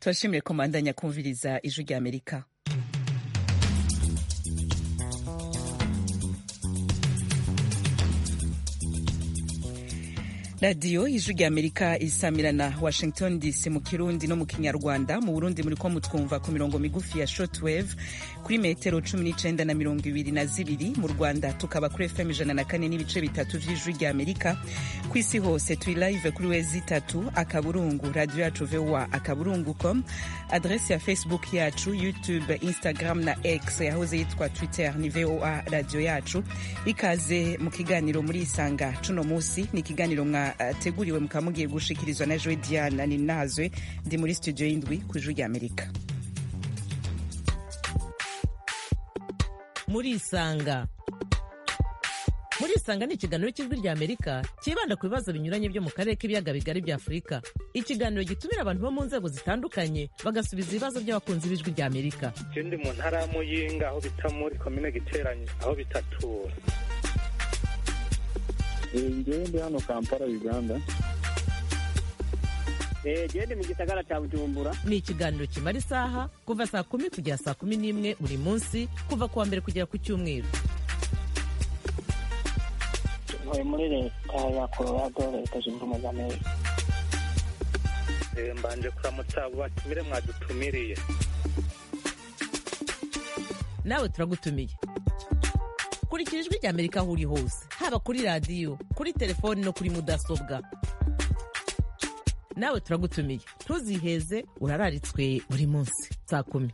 turashimire komandanya kumviriza ijwi rya amerika radiyo ijwi rya amerika isamirana washington dc mu kirundi no mu kinyarwanda mu burundi muri ko mutwumva ku mirongo migufi ya shortwave kuri metero cumi n'icenda na mirongo ibiri na zibiri mu rwanda tukaba kuri fm ijana na kane n'ibice bitatu vy'ijwi rya amerika ku isi hose turi live kuri wezi itatu akaburungu radiyo yacu voa akaburungu com adresi ya facebook yacu youtube instagram na x yahoze yitwa twitter ni voa radiyo yacu ikaze mu kiganiro muri isanga cuno musi ni ikiganiro mwa teguriwe mukaba mugiye gushikirizwa na joe diana ninazwe ndi muri studio y'indwi ku ijwi rya amerika muri isanga muri isanga ni ikiganiro cy'ijwi rya amerika cyibanda ku bibazo binyuranye byo mu karere k'ibiyaga bigari bya afurika ikiganiro gitumira abantu bo mu nzego zitandukanye bagasubiza ibibazo by'abakunzi b'ijwi rya amerika je ndi mu ntara ya muyinga aho bita muri komine giteranye aho bitatura ngewe ndi hano kampala uganda gende mu gisagara cya bujumbura ni ikiganiro kimara isaha kuva saa kumi kugera saa kumi n'imwe buri munsi kuva ku wa mbere kugera ku cyumweru ntuye muri leta ya colorado leta zunze ubumwe za amerika Eh, mbanje kuramutsa abo batumire mwadutumiriye nawe turagutumiye kurikira ijwi rya amerika aho uri hose haba kuri radiyo kuri telefoni no kuri mudasobwa nawe turagutumiye ntuziheze urararitswe buri munsi saa kumi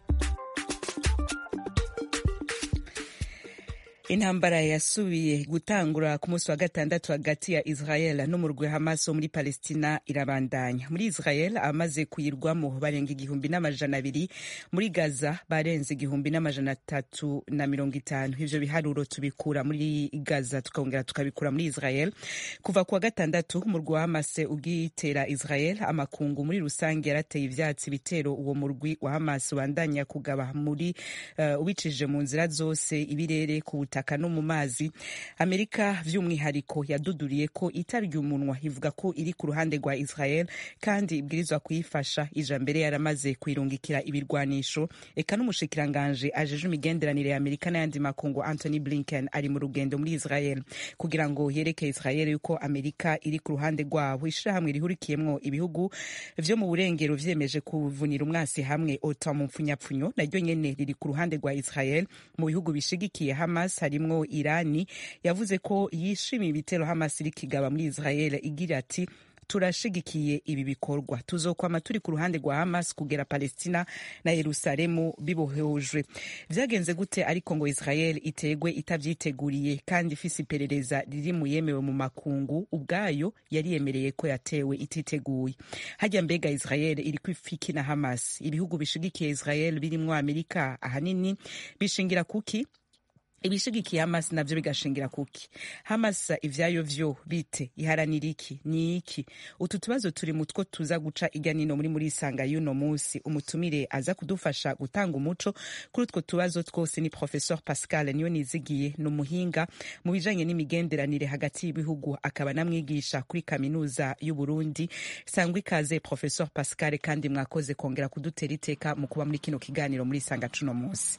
intambara yasubiye gutangura ku munsi wa gatandatu hagati ya israel n'umurwi hamas wo muri palestina irabandanya muri israel abamaze kuyirwamo barenga igihumbi n'amajana abiri muri gaza barenze igihumbi n'amajana atatu na mirongo itanu ivyo biharuro tubikura muri gaza tukongera tukabikura muri israel kuva ku wa gatandatu umurwi wa hamas ugitera israel amakungu muri rusange yarateye ivyatsi bitero uwo murwi wa hamas ubandanya kugaba muri uh, ubicishije mu nzira zose ibirere ku butaka no mu mazi amerika vy'umwihariko yaduduriye ko itarya umunwa ivuga ko iri ku ruhande rwa israel kandi ibwirizwa kuyifasha ija mbere yaramaze kuyirungikira ibirwanisho eka n'umushikiranganje ajeje imigenderanire ya amerika n'ayandi makungu anthony blinken ari mu rugendo muri israel kugira ngo yereke israel yuko amerika iri ku ruhande rwabo ishirahamwe rihurikiyemwo ibihugu vyo mu burengero vyemeje kuvunira umwasi hamwe ota mu mpfunyapfunyo naryo nyene riri ku ruhande rwa israel mu bihugu bishigikiye hamas harimwo irani yavuze ko yishimiye ibitero hamas iri kigaba muri israel igira ati turashigikiye ibi bikorwa tuzokwama turi ku ruhande rwa hamas kugera palestina na yerusalemu bibohejwe vyagenze gute ariko ngo israel itegwe itavyiteguriye kandi ifise iperereza riri mu yemewe mu makungu ubwayo yari yemereye ko yatewe ititeguye harya mbega israel iri kwifiki na hamas ibihugu bishigikiye israel birimwo amerika ahanini bishingira kuki ibishigikiye hamas navyo bigashingira kuki hamas ivyayo vyo bite iharanira iki ni iki utu tubazo turi mutwo tuza guca irya nino muri muri isanga y'uno musi umutumire aza kudufasha gutanga umuco kuri utwo tubazo twose ni professeur pascal niyo nizigiye ni umuhinga mu bijanye n'imigenderanire hagati y'ibihugu akaba namwigisha kuri kaminuza y'uburundi sangwa ikaze professeur pascal kandi mwakoze kongera kudutera iteka mu kuba muri kino kiganiro muri isanga cuno musi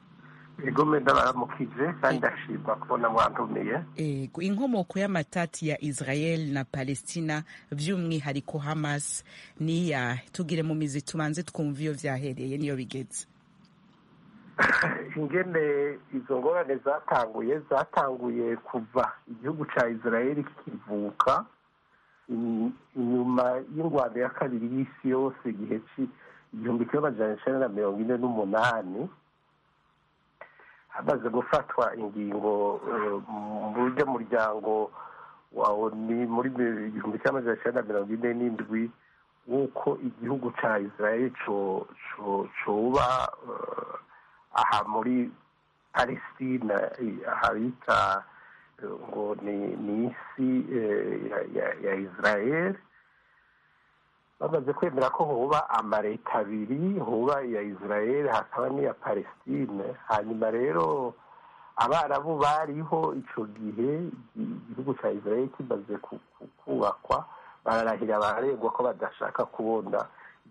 igome ndabaramukije kandi ndashimwa kubona mwantumiye ego inkomoko y'amatati ya israel na palestina vy'umwihariko hamas ni iyahe tugire mu mizi tubanze twumva iyo vyahereye niyo bigeze ingene izo ngorane zatanguye zatanguye kuva igihugu ca israel kikivuka inyuma y'ingwano ya kabiri y'isi yose igihe igihumbi kimwe amajana icenda na mirongo ine n'umunani hamaze gufatwa ingingo mu buryo muryango wa oni muri igihumbi kimwe amajana icenda na mirongo ine n'indwi w'uko igihugu ca israel coba aha muri palestina aha bita ngo ni isi ya israel bamaze kwemera ko huba amaleta abiri huba iya israel hakaba n'iya palestine hanyuma rero abarabu bariho ico gihe igihugu ca israel kimaze kubakwa bararahira bararengwa ko badashaka kubona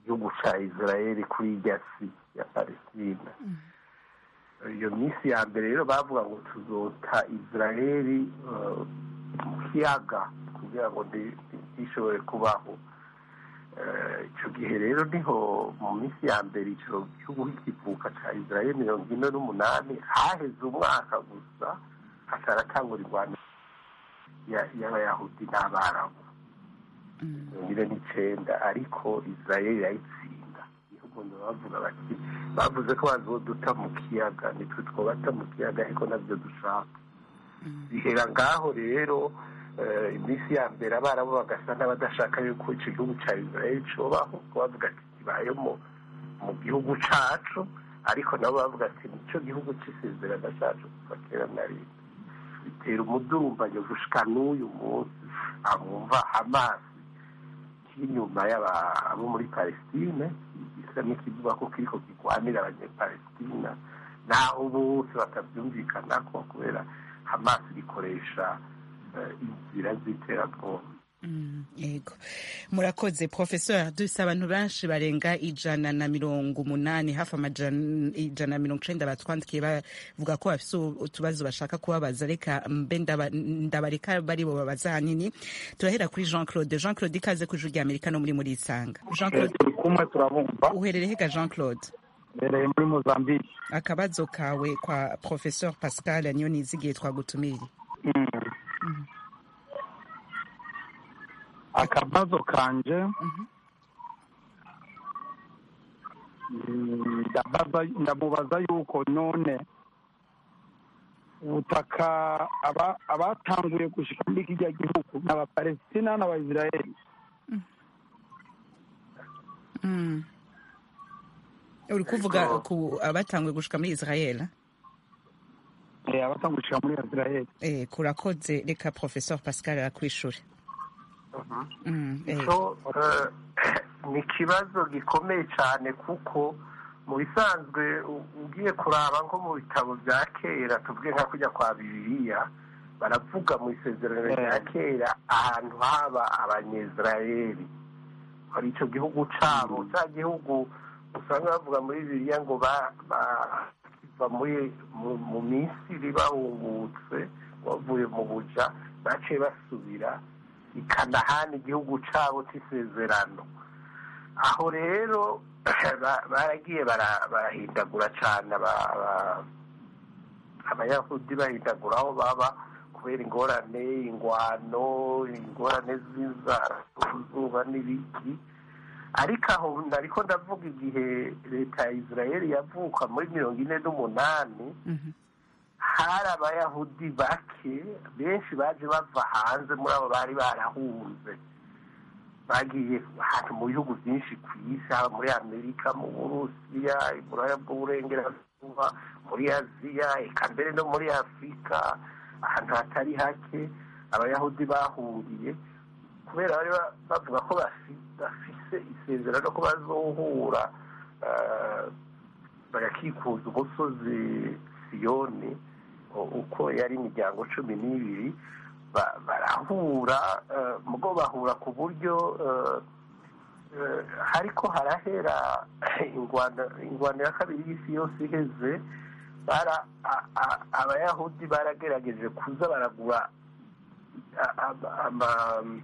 igihugu cya israel kuri irya si ya palestina iyo minsi ya mbere rero bavuga ngo tuzota israel eh, mu kiyaga kugira ngo ndi- ntishobore kubaho Eh, icyo gihe rero niho mu minsi ya mbere icyo gihugu kikivuka cya israel mirongo ine n'umunani haheze umwaka gusa hataratangura irwanda ya- y'abayahudi n'abarabu mirongo ine n'icyenda ariko israel irayitsinda niho umuntu bavuga bati bavuze ko bazoduta mu kiyaga nitwe twobata mu kiyaga ariko nabyo dushaka bihera ngaho rero eh, iminsi ya mbere abarabu bagasa n'abadashaka yuko icyo gihugu cya israel cobaho bavuga ati kibayeho mu mu gihugu cacu ariko nabo bavuga ati nicyo gihugu c'isezerano cacu kuva kera na rimwe bitera umudurumbanyo gushika n'uyu munsi abumva hamasi k'inyuma y'abo muri palestine gisa n'ikivuga ko kiriko kirwanira abanyepalestina naho bose batavyumvikanako kubera hamasi rikoresha eh, inzira z'iterabwoba Mm, yego murakoze professeur dufise abantu benshi barenga ijana na mirongo umunani hafi amajana ijana na mirongo icenda batwandikiye bavuga ko bafise utubazo bashaka kubabaza reka mbe ndaba- ndabareka bari bo babaza hanini turahera kuri jean claude jean claude ikaze ku ijuru rya amerika no muri muri isanga jean claude turi kumwe turabumva uherereye hega jean claude mbereye muri mozambique akabazo kawe kwa professeur pascal niyo nizigiye twagutumiriye Mm. akabazo kanje Mhm. mm, ndabaza- ndamubaza yuko none ubutaka aba- abatanguye gushika muri kirya gihugu ni abapalestina n'abaisiraheli Mm. uri kuvuga ku abatanguye gushika muri israel Eh, abatanguye gushika muri isiraheli eh, kurakoze reka professeur pascal arakwishure Mm, eh, icyo eh, ni ikibazo gikomeye cyane kuko mu bisanzwe u- ugiye kuraba nko mu bitabo bya kera tuvuge nka kujya kwa bibiliya baravuga mu isezerano rya kera ahantu haba abanyezirayeli hari icyo gihugu cyabo cya gihugu usanga bavuga muri bibiliya ngo ba- ba- kiva muri mu- mu misiri bahungutse bavuye mu buja baciye basubira i kanahani igihugu cyabo cy'isezerano aho rero ba- baragiye bara- barahindagura cyane aba- aba- abayahudi bahindagura aho baba kubera ingorane ingwano ingorane z'inzara zuba n'ibiki ariko aho ariko ndavuga igihe leta ya israel yavuka muri mirongo ine n'umunani mhm. hari abayahudi bake benshi baje bava hanze muri abo bari barahunze bagiye ahantu mu bihugu byinshi ku isi haba muri amerika mu burusiya iburaya bw'uburengerazuba muri aziya eka mbere no muri afurika ahantu hatari hake abayahudi bahungiye kubera bari ba- bavuga ko bafi- bafise isezerano ko bazohura eh, bagakikuza umusozi siyoni u- uko yari imiryango cumi n'ibiri ba- barahura eh, mugo bahura ku buryo eh, eh, hariko harahera ingwano ingwano ya kabiri y'isi yose iheze bara a- a- abayahudi baragerageje kuza baragura a- ama- ama-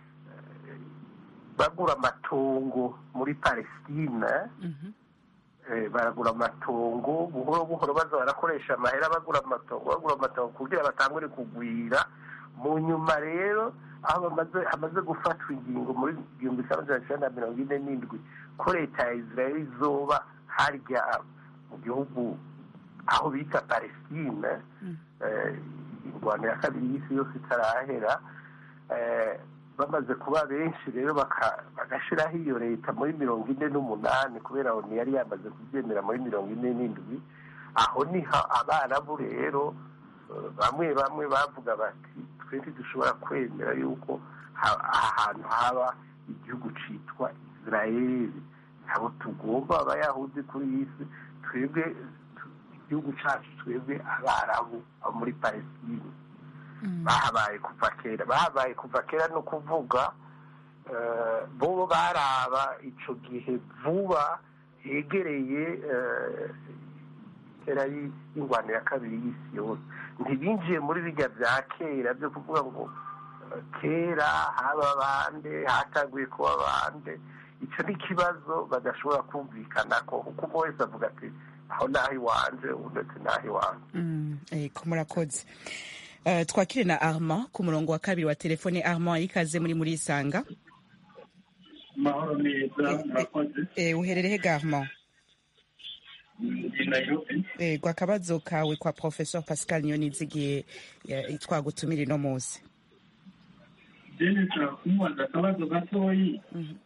bagura amatongo muri palestina Mhm. eh, baragura amatongo buhoro buhoro baza barakoresha amahera bagura amatongo bagura amatongo kugira batangure kugwira mu nyuma rero aho bamaze hamaze gufatwa ingingo muri igihumbi kimwe magana cyenda na mirongo ine n'indwi ko leta ya israel izoba harya mu gihugu aho bita palestine eh, ingwano ya kabiri y'isi yose itarahera eh, bamaze kuba benshi rero baka- bagashiraho iyo leta muri mirongo ine n'umunani kubera oni yari yamaze kubyemera muri mirongo ine n'indwi aho niho abarabu rero eh, bamwe bamwe bavuga bati twe ntidushobora kwemera yuko ha- ahantu haba igihugu citwa israeli ntabwo tugomba abayahudi kuri iyi si twebwe tu- igihugu cacu twebwe abarabu abo muri palestine bahabaye kuva kera bahabaye kuva kera no kuvuga eh, bo baraba ico gihe vuba hegereye eh, kera y- y'ingwano ya kabiri y'isi yose ntibinjiye muri bijya bya kera byo kuvuga ngo eh, kera haba bande hataguye kuba bande icyo ni ikibazo badashobora kumvikana ko kuko umwe wese avuga ati aho naho iwanje undi ati naho iwanje Mm, ego murakoze Eh, twakire na armand ku murongo wa kabiri wa telefone armand ikaze muri muri isanga amahoro neza murakoze Eh, uherereye he armand ndi nayirobi ego akabazo kawe kwa professeur pascal niyonizigiye eh, twagutumira ino munsi jene nshaka kumubaza akabazo gatoyi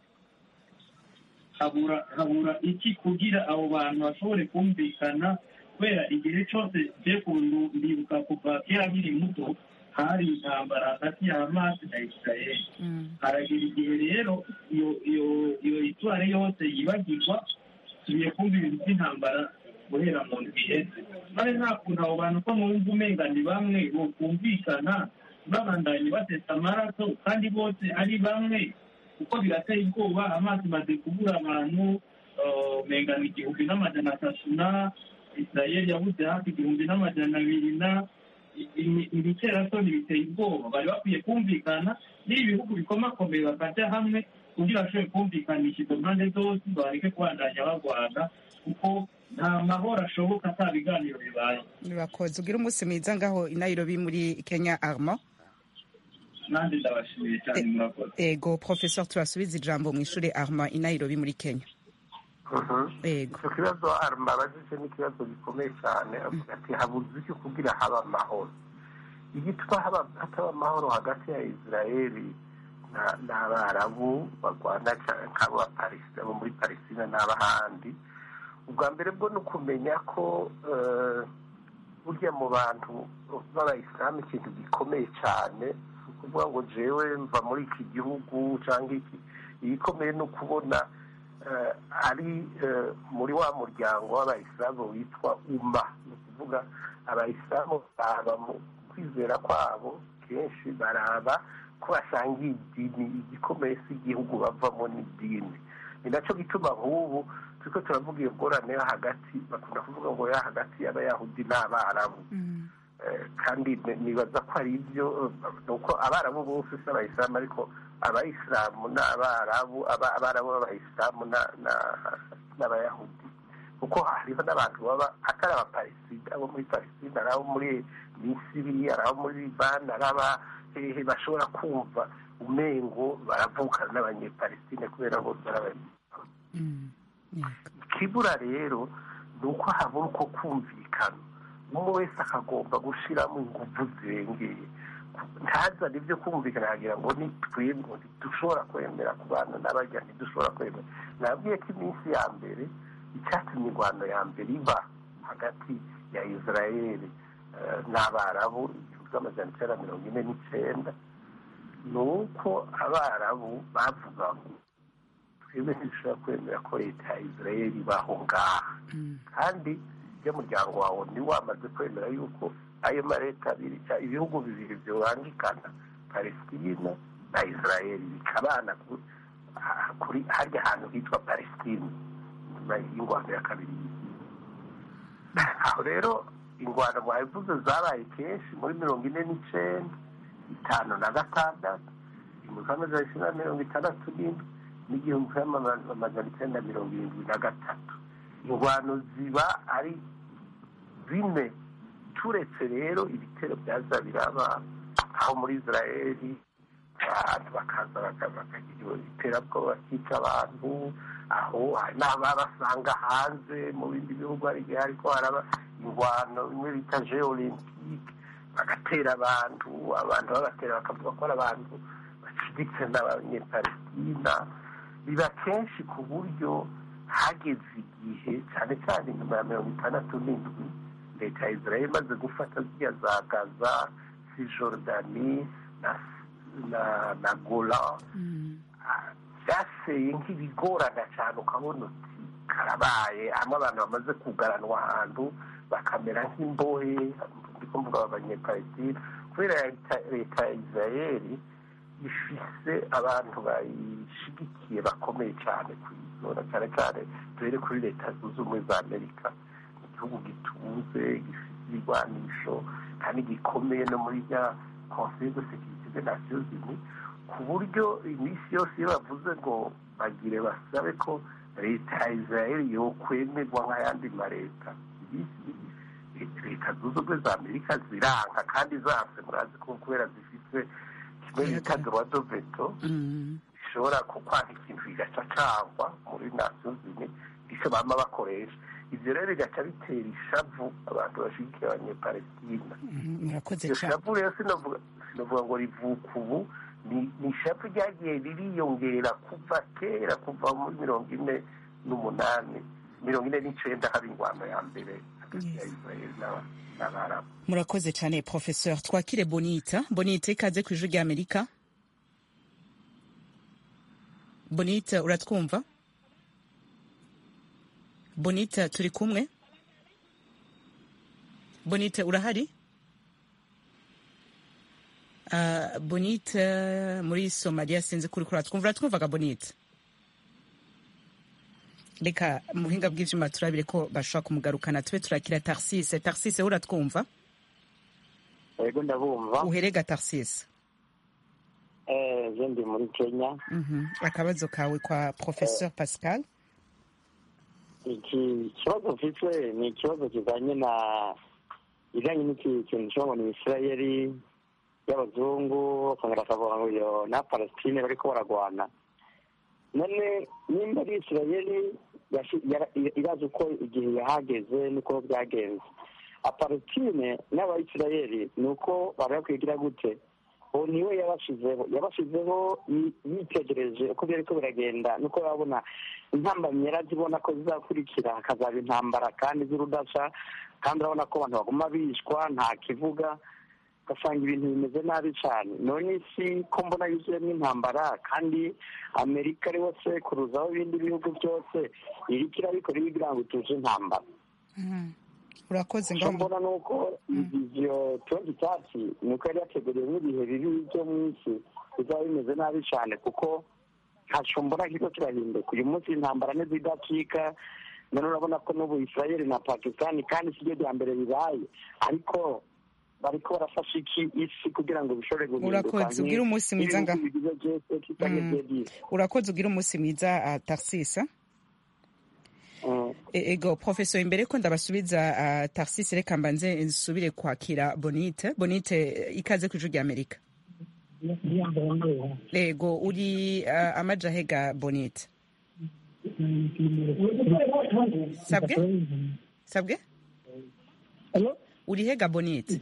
habura habura iki kugira abo bantu bashobore kumvikana kubera igihe cyose je kundu ndibuka kuva kera nkiri muto hari intambara hagati ya hamasi na isirayeli haragira igihe rero iyo iyo iyo itware yose yibagirwa tugiye kumva ibintu by'intambara guhera mu ndwi iheze maze nta kuntu abo bantu ko mwumva umenga ni bamwe bokumvikana babandanye batesa amaraso kandi bose ari bamwe kuko birateye ubwoba amazi maze kubura abantu eh, umenga ni igihumbi n'amajana atatu na isirayeli yabuze hafi igihumbi n'amajana abiri na ibiterasoni biteye ubwoba bari bakwiye kumvikana n'ibi bihugu bikomakomeye bakajya hamwe kugira bashobore kumvikanisha izo mpande zose bareke kubandanya barwana kuko nta mahoro ashoboka ata biganiro bibaye urakoze ugira umunsi mwiza ngaho i nairobi muri kenya armand nanjye ndabashimiye cyane murakoze ego professeur turasubiza ijambo mu ishuri armand i nairobi muri kenya ego icyo kibazo arma abajije ni ikibazo gikomeye cyane avuga ati habuze iki kugira haba amahoro igituma haba hataba amahoro hagati ya israeli na- n'abarabu barwana ca- nk'abo ba Palestina- abo muri palestina n'abahandi ubwa mbere bwo ni ukumenya ko eh, burya mu bantu b'abayisilamu ikintu gikomeye cyane si ukuvuga ngo jewe mva muri iki gihugu cyangwa iki igikomeye ni ukubona eh, ari eh, muri wa muryango w'abayisilamu witwa uma ni ukuvuga abayisilamu baraba mu kwizera kwabo kenshi baraba ko basangiye idini igikomeye si igihugu bavamo n'idini ni nacyo gituma nk'ubu turiko turavuga iyo ngorane yo hagati bakunda kuvuga ngo yo hagati y'abayahudi n'abarabu Eh, kandi ni- nibaza ko ari ibyo eh, nuko abarabu bose si abayisilamu ariko abayisilamu n'abarabu aba- abarabu b'abayisilamu na- na- n'abayahudi kuko hariho n'abantu baba atari abapalestina abo muri palestina ari abo muri misiri ari abo muri libani ari aba hehe bashobora kumva umengo baravukana n'abanyepalestine kubera bose ari abanyepalestine ikibura rero ni uko habura uko kumvikana umwe wese akagomba gushyiramo ingufu zirengeye ntazane ibyo kumvikana akagira ngo ni twebwe ntidushobora kwemera kubana n'abajya ntidushobora kwemera nabwiye ko iminsi ya mbere icyatumye ingwano ya mbere iba hagati ya israeli eh, n'abarabu igihumbi cy'amajana icyenda mirongo ine n'icyenda ni uko abarabu bavuga ngo twebwe ntidushobora kwemera ko leta ya israeli ibaho ngaha kandi iyo muryango wawe ni wamaze kwemera yuko ayo maleta abiri cya- ibihugu bibiri byubangikana palestina na israeli bikabana ku- ha- kuri harya hantu hitwa palestine nyuma y'ingwano ya kabiri y'isi aho rero ingwano mwabivuze zabaye kenshi muri mirongo ine n'icenda itanu na gatandatu igihumbi kimwe magana cyenda mirongo itandatu n'indwi n'igihumbi kimwe magana icyenda mirongo irindwi na gatatu ingwano ziba ari bine turetse rero ibitero byaza biraba aho muri israeli abantu bakaza baka- bakagira iterabwoba bakica abantu aho hari n'ababasanga hanze mu bindi bihugu hari igihe hariko haraba ingwano bimwe bita jeux olympique bagatera abantu abantu babatera bakavuga ko ari abantu bacuditse n'abanyepalestina biba kenshi ku buryo hageze igihe cyane cyane nyuma ya mirongo itandatu n'indwi leta ya israel imaze gufata ziriya za gaza cisjordani na, na, na gola byaseye nk'ibigorana cyane ukabona uti karabaye hamwe abantu bamaze kugaranwa ahantu bakamera nk'imbohe ndiko mvuga abanyepalestina kubera leta leta ya israeli ifise abantu bayishigikiye bakomeye cyane ku izona cyane cyane duhere kuri leta zunze ubumwe za amerika igihugu gitunze gifite ibigwanisho kandi gikomeye no muri rya conseil de sécurité des nations unies ku buryo iminsi yose iyo bavuze ngo bagire basabe ko leta ya israel yokwemerwa nk'ayandi maleta leta zunze ubumwe za amerika ziranga kandi zanse murazi ko kubera zifite kimwe bita droit de veto bishobora kukwanga ikintu kigaca cangwa muri nations unies icyo bama bakoresha ivyo rero bigaca bitera ishavu abantu bashigikiye abanyepalestina murakoze iryo cyane shavu rero sinovuga sinovuga ngo rivuka ubu ni ni ishavu ryagiye ririyongera kuva kera kuva muri mirongo ine n'umunani mirongo ine n'icenda haba ingwano ya mbere hagati ya israeli n'aba- n'abarabu murakoze cyane professeur twakire bonita bonita ikaze ku ijwi ry'amerika bonita uratwumva bonita turi kumwe bonita urahari Ah, bonita muri somaliya sinzi kuri kuri uratwumva uratwumvaga bonita reka mu buhinga bw'ivyuma turabire ko bashobora kumugarukana tube turakira tarsise tarsise uratwumva yego ndabumva uherega tarsise eh je ndi muri kenya Mhm. akabazo kawe kwa professeur pascal iki kibazo mfite ni ikibazo kijanye na bijanye n'iki kintu cyo ngo ni isirayeli y'abazungu bakongera bakavuga ngo iyo na palestine bariko baragwana none nimba ari isirayeli yashi- yara- irazi uko igihe yahageze niko byagenze apalestine n'abayisirayeli ni uko bari bakwigira gute ubu niwe yabashizeho yabashizeho yi- yitegereje uko byariko biragenda nuko babona intambamyi yarazibona ko zizakurikira hakazaba intambara kandi z'urudasha kandi urabona ko abantu baguma bishwa nta kivuga ugasanga ibintu bimeze nabi cyane none isi ko mbona yuzuyemo intambara kandi amerika ariho sekuruzaho ibindi bihugu byose iriko irabikora ibigira ngo ituje intambara urakoze icyo ngaho mbona ni uko ivyo tundi cyatsi ni uko yari yateguriwe n'ibihe bibi byo mu isi bizaba bimeze nabi cyane kuko ntaco mbona kiriko kirahinduka uyu munsi intambara ntizidacika none urabona ko n'ubu israeli na pakistani kandi si ryo rya mbere bibaye ariko bariko barafasha iki isi kugira ngo bishobore guhinduka Urakoze, ugire umunsi mwiza nga- ibihugu bigize byose kitanye Mm. byedisi urakoze ugira umunsi mwiza uh, tarsise E- ego professeur imbere ko ndabasubiza uh, tarsise reka mbanze nsubire kwakira bonite bonite eh, ikaze ku ijwi ry'amerika ego uri uh, amajahega bonite sabwe sabwe uri hega bonite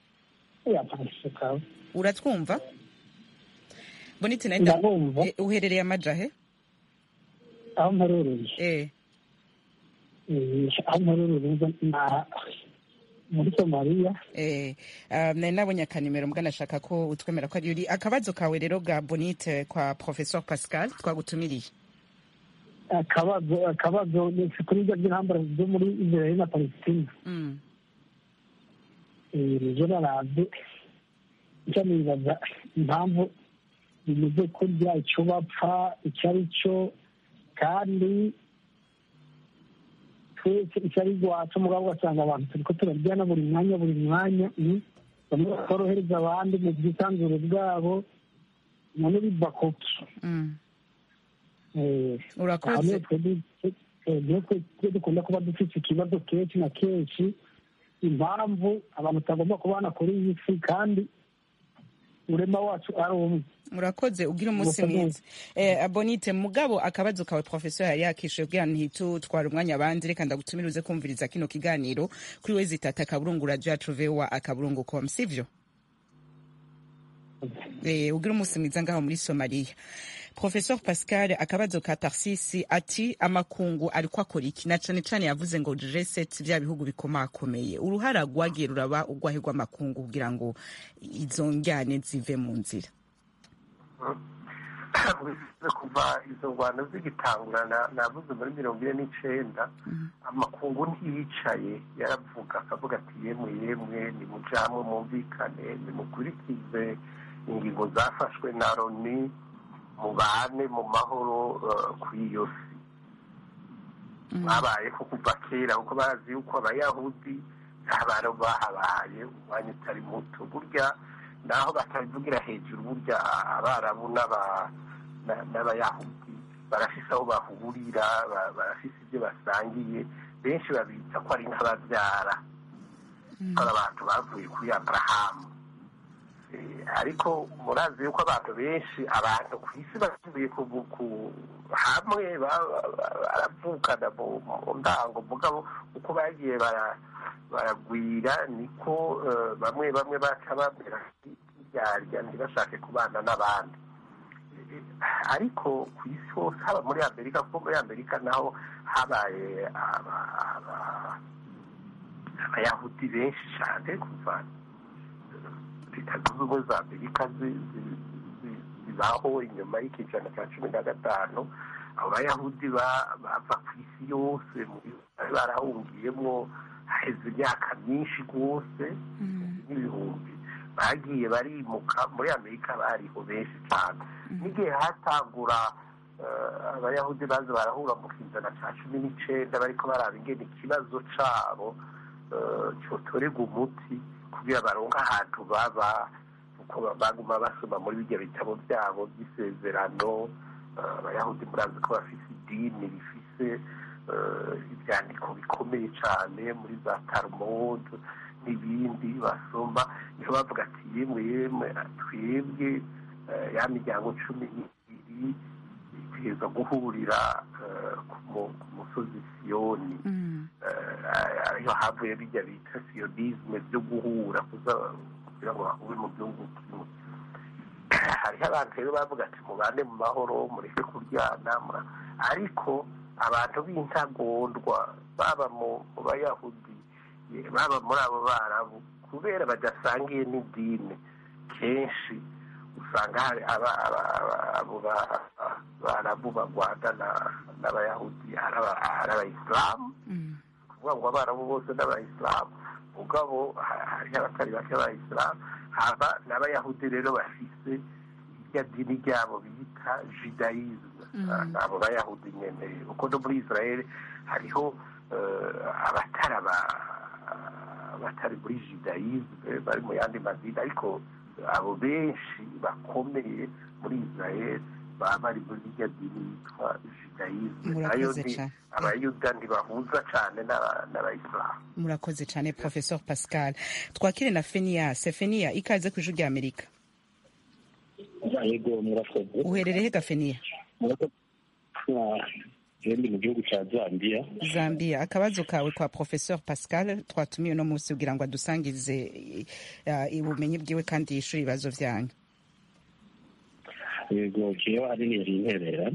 uratwumva bonite nawe nda- Ndabumva. eh, uherereye amajahe aho mperereye eh Eh, aho mperereye na muri somaliya Eh, um, nari nabonye akanimero mbwa nashaka ko utwemera ko ari uri akabazo kawe rero ga bonite kwa professeur pascal twagutumiriye akabazo akabazo ni kuri ibyo by'intambara zo muri israel na palestina mm. Eh, nizo naravye icyo nibaza impamvu bimeze kurya icyo bapfa icyo ari cyo kandi twese icyo ari rwacu mugabo ugasanga abantu turiko turaryana buri mwanya buri mwanya mm. bamwe batorohereza abandi mu bwisanzure bwabo none biva kuki Mm. Eh, urakoze aho niho twebwe eh, niho twe- twe dukunda kuba dufite ikibazo kenshi na kenshi impamvu abantu tutagomba kubana kuri iyi si kandi urema wacu ari umwe urakoze ugira umunsi Murakoze. mwiza eh, bonite mugabo akabazo kawe professeur yari yakishuye kugira ntitutwara umwanya abandi reka ndagutumira uze kumviriza kino kiganiro kuri we zitata akaburungu radio yacu voa akaburungu com sivyo eh, ugira umunsi mwiza ngaho muri somaliya professeur pascal akabazo ka tarsisi ati amakungu ariko akora iki na cane cane yavuze ngo reset vya bihugu bikomakomeye uruhara rwagiye ruraba urwahe rw'amakungu kugira ngo izo njyane zive mu nzira wize kuva izo ngwano zigitangura na- navuze muri mirongo ine n'icenda amakungu ntiyicaye yaravuga akavuga ati yemwe yemwe nimujamwe mwumvikane nimukurikize ingingo zafashwe na loni mubane mu mahoro ku iyo si mwabayeho kuva kera kuko barazi yuko abayahudi ntabaro bahabaye umwanya utari muto burya naho batabivugira hejuru burya abarabu n'abayahudi barafise aho bahurira barafise ibyo basangiye benshi babita ko ari nk'ababyara ko ari abantu bavuye kuri aburahamu ariko murazi yuko abantu benshi abantu ku isi basubiye hamwe baravukana mu ndango mugabo uko bagiye baragwira niko bamwe bamwe baca bamera nk'iryarya ntibashake kubana n'abandi ariko ku isi hose haba muri amerika kuko muri amerika naho habaye abayahudi benshi cyane kuva leta zunze ubumwe za amerika zibaho inyuma y'ikicana cya cumi na gatanu abo bayahudi bava ku isi yose bari barahungiyemo haheze imyaka myinshi rwose n'ibihumbi bagiye barimuka muri amerika bariho benshi cyane n'igihe hatangura abayahudi baza barahura mu kizana cya cumi n'icyenda bariko baraba ingene ikibazo cabo cyotorerwa umuti kugira baronke ahantu baba kuko baguma basoma muri bijya bitabo byabo by'isezerano abayahudi murazi ko bafise idini rifise ibyandiko bikomeye cyane muri za talmud n'ibindi basoma niho bavuga ati yemwe yemwe twebwe ya miryango cumi n'ibiri itegereza guhurira ku musozi siyoni ariho havuye bijya bita siyonisme byo guhura kugira ngo bahure mu gihugu kimwe hariho abantu rero bavuga ati mubane mu mahoro mureke kuryana ariko abantu b'intagondwa baba mu bayahudi baba muri abo barabu kubera badasangiye n'idini kenshi usanga hari abo barabu bagwanda n'abayahudi ari abayisilamu kuvuga ngo abarabu bose n'abayisilamu mugabo hariho abatari bake b'abayisilamu haba n'abayahudi rero bafise irya dini ryabo bita judayizme abo bayahudi nyene kuko no muri israel hariho abatari abatari muri judayizme bari mu yandi madini ariko abo benshi bakomeye muri israel baba bari muri irya dini yitwa judayizme nayo ni abayuda ntibahuza cyane n'abayisilamu murakoze cyane professor pascal twakire na fenias fenia ikaze ku ijwi rya amerika yego murakoze uherereye ga fenia ndi mu gihugu cya zambia zambia akabazo kawe kwa professor pascal twatumiye uno munsi kugira ngo adusangize ubumenyi bwiwe kandi yishure ibibazo vyanyu yego jewe ahanini yari interera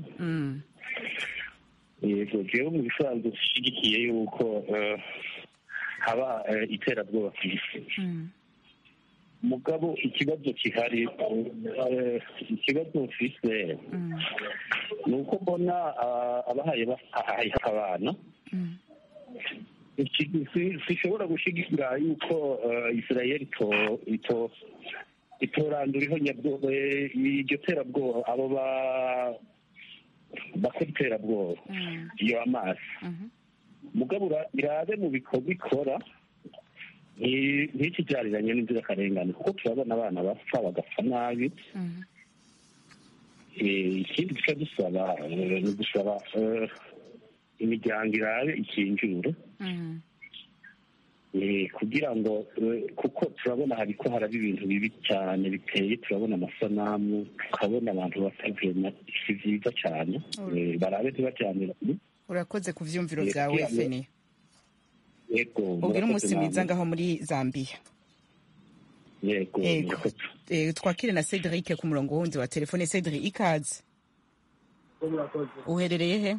yego jewe mu bisanzwe dushigikiye yuko haba iterabwoba ku isi mugabo ikibazo kihari ikibazo mfise ni uko mbona abahaye bahaye abana sishobora gushigikira yuko israel itorandura ihonyabwoba iryo terabwoba abo bakora iterabwoba iyo amazi mugabo irabe mu bikorwa ikora ntikijariranye n'inzirakarengane kuko turabona abana bapfa bagapfa nabi ikindi duca dusaba ni gusaba imiryango irabe ikinjure kugira ngo kuko turabona hariko haraba ibintu bibi cyane biteye turabona amasanamu tukabona abantu batavema si vyiza cyane barabe ntibajyanirane urakoze ku vyumviro vyawe feni yego ubwira umunsi mwiza ngaho muri zambia yego twakire na cedric ku murongo wundi wa telefone cedric ikaze uherereye he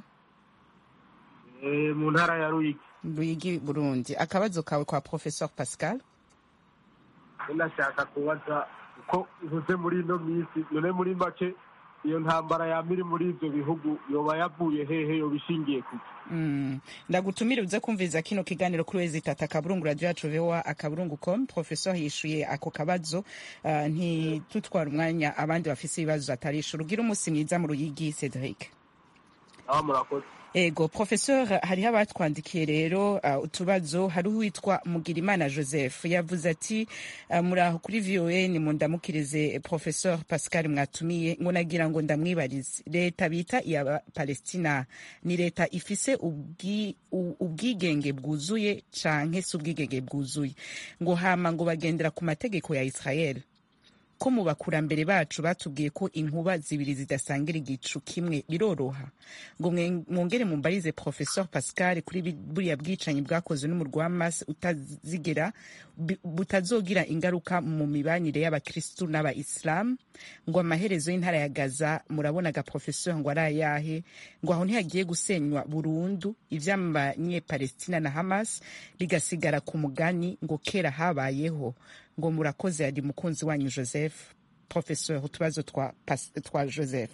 mu ntara ya ruyigi ruyigi burundi akabazo kawe kwa professor pascal nashaka kubaza uko uvuze muri ino minsi none muri make iyo ntambara yaba iri muri ibyo bihugu yoba yavuye hehe yoba ishingiye kuki ndagutumire uze kumviriza kino kiganiro kuri wezi tata akaburungu radiyo yacu vewa akaburungu com professor yishuye ako kabazo uh, ntitutwara umwanya abandi bafise ibibazo atarishura ugira umunsi mwiza mu ruyigi cedric aho murakoze ego professeur hariho abatwandikiye rero uh, utubazo hari uwitwa mugirimana joseph yavuze ati uh, muraho kuri voa ni mundamukirize professeur pascal mwatumiye ngo nagira ngo ndamwibarize leta bita iya palestina ni leta ifise ubwi, ubwigenge bwuzuye canke si ubwigenge bwuzuye ngo hama ngo bagendera ku mategeko ya israel ko mu bakurambere bacu batubwiye ko inkuba zibiri zidasangira igicu kimwe biroroha ngo mwongere mumbarize professeur pascal kuri buriya bwicanyi bwakozwe n'umurwa w'amasi utazigera butazogira ingaruka mu mibanire y'abakristu n'abayisilamu ngo amaherezo y'intara ya gaza murabonaga professeur ngo ari ayahe ngo aho ntihagiye gusenywa burundu ivy'amanyepalestina na hamas bigasigara ku mugani ngo kera habayeho ngo murakoze yari mukunzi wanyu joseph professeur utubazo twa, twa joseph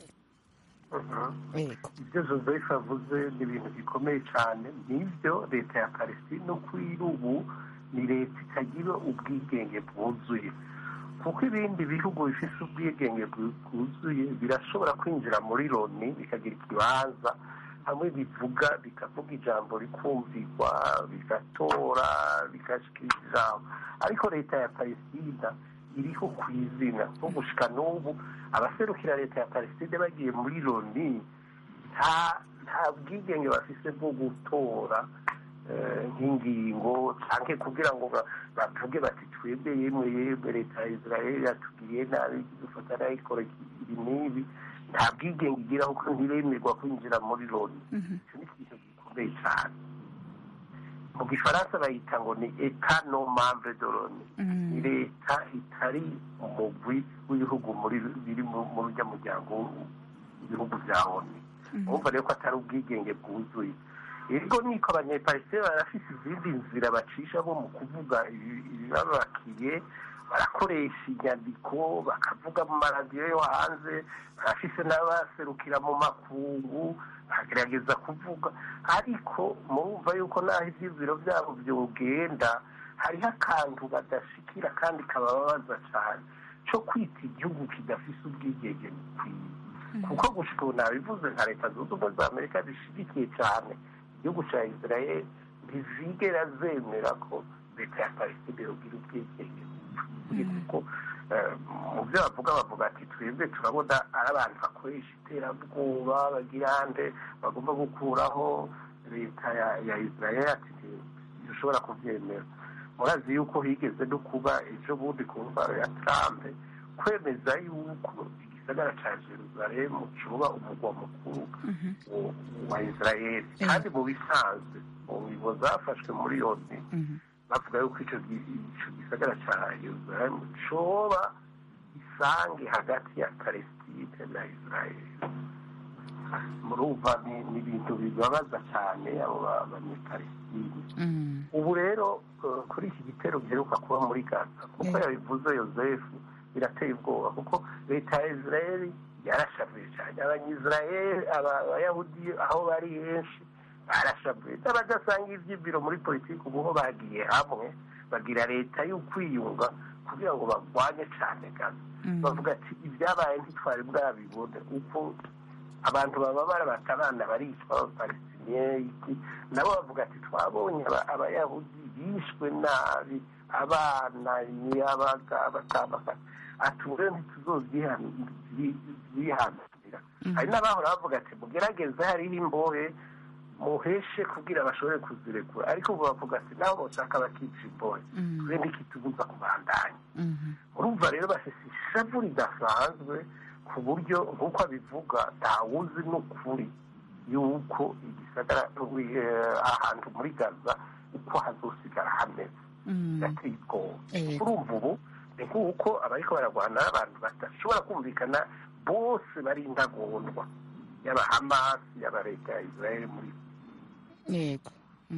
ibyo joseph avuze ni ibintu bikomeye cyane nibyo leta ya palestine kuri ubu ni leta itagira ubwigenge bwuzuye kuko ibindi bihugu bifite ubwigenge bwuzuye birashobora kwinjira muri loni bikagira ikibanza hamwe bivuga bikavuga ijambo rikumvirwa bigatora bigashikira ijambo ariko leta ya palestina iriho ku izina nko gushika n'ubu abaserukira leta ya palestina bagiye muri loni nta bwigenge bafise bwo gutora nk'ingingo cyangwa kugira ngo bavuge bati twebwe yemwe yemwe leta ya israel yatugiriye nabi dufata nayikora ibi n'ibi nta bwigenge igira kuko ntiremerwa kwinjira muri loni icyo ni ikintu gikomeye cyane mu gifaransa bayita ngo ni eta no membre de loni ni leta itari umugwi w'ibihugu biri muri ujya muryango w'ibihugu bya oni urumva rero ko atari ubwigenge bwuzuye ego niko abanyepalisitine barafite izindi nzira bacisha bo mu kuvuga ibibabakiye barakoresha inyandiko bakavuga mu maradiyo yo hanze barafise n'abaserukira mu makungu bakagerageza kuvuga ariko murumva yuko naho ibyiziro byabo byogenda hariho akantu badashikira kandi kabababaza cyane cyo kwita igihugu kidafise ubwigenge bukwiye kuko gushika ubu nabivuze nka leta zunze ubumwe za amerika zishyigikiye cyane igihugu cya israel ntizigera zemera ko leta ya palestine yogira ubwigenge kuko mu byo bavuga bavuga ati twebwe turabona ari abantu bakoresha iterabwoba bagira ande bagomba gukuraho leta ya israel ati ntidushobora kubyemera murazi yuko higeze no kuba ejo bundi ku ndwara ya trump kwemeza yuko igisagara cya jerusalemu kiba umugwa mukuru wa israel kandi mu bisanzwe mu ngingo zafashwe muri yoni bavuga yuko icyo gisagara cya jerusalemu coba isange hagati ya palestine na israel murumva ni ibintu bibabaza cyane abo banyepalestine ubu rero kuri iki gitero giheruka kuba muri gaza kuko yabivuze yosefu birateye ubwoba kuko leta ya israel yarashavuye cyane abanyisrael abayahudi aho bari henshi barashavuye n'abadasanga ibyibiro muri politiki ubu ho bagiye hamwe bagira leta y'ukwiyunga kugira ngo barwanye cyane gaza bavuga ati ibyabaye ntitwari bwabibone uko abantu baba barabata abana baricwa abapalestiniye nabo bavuga ati twabonye abayahudi bishwe nabi abana imiyabaga batandukanye ati ubu rero ntituzobyihanira hari n'abahora bavuga ati mugerageze hariho imbohe muheshe kugira bashobore kuzirekura ariko ubu bavuga ati nabo bashaka bakica imbohe twe ntikitubuza kubandanya urumva rero bafite ishavu ridasanzwe ku buryo nk'uko abivuga ntawuzi n'ukuri yuko igisagara ahantu muri gaza uko hazosigara hameze birateye ubwoba urumva ubu ni nk'uko abariko bararwana n'abantu badashobora kumvikana bose bari intagondwa yaba hamasi yaba leta ya israel muri yego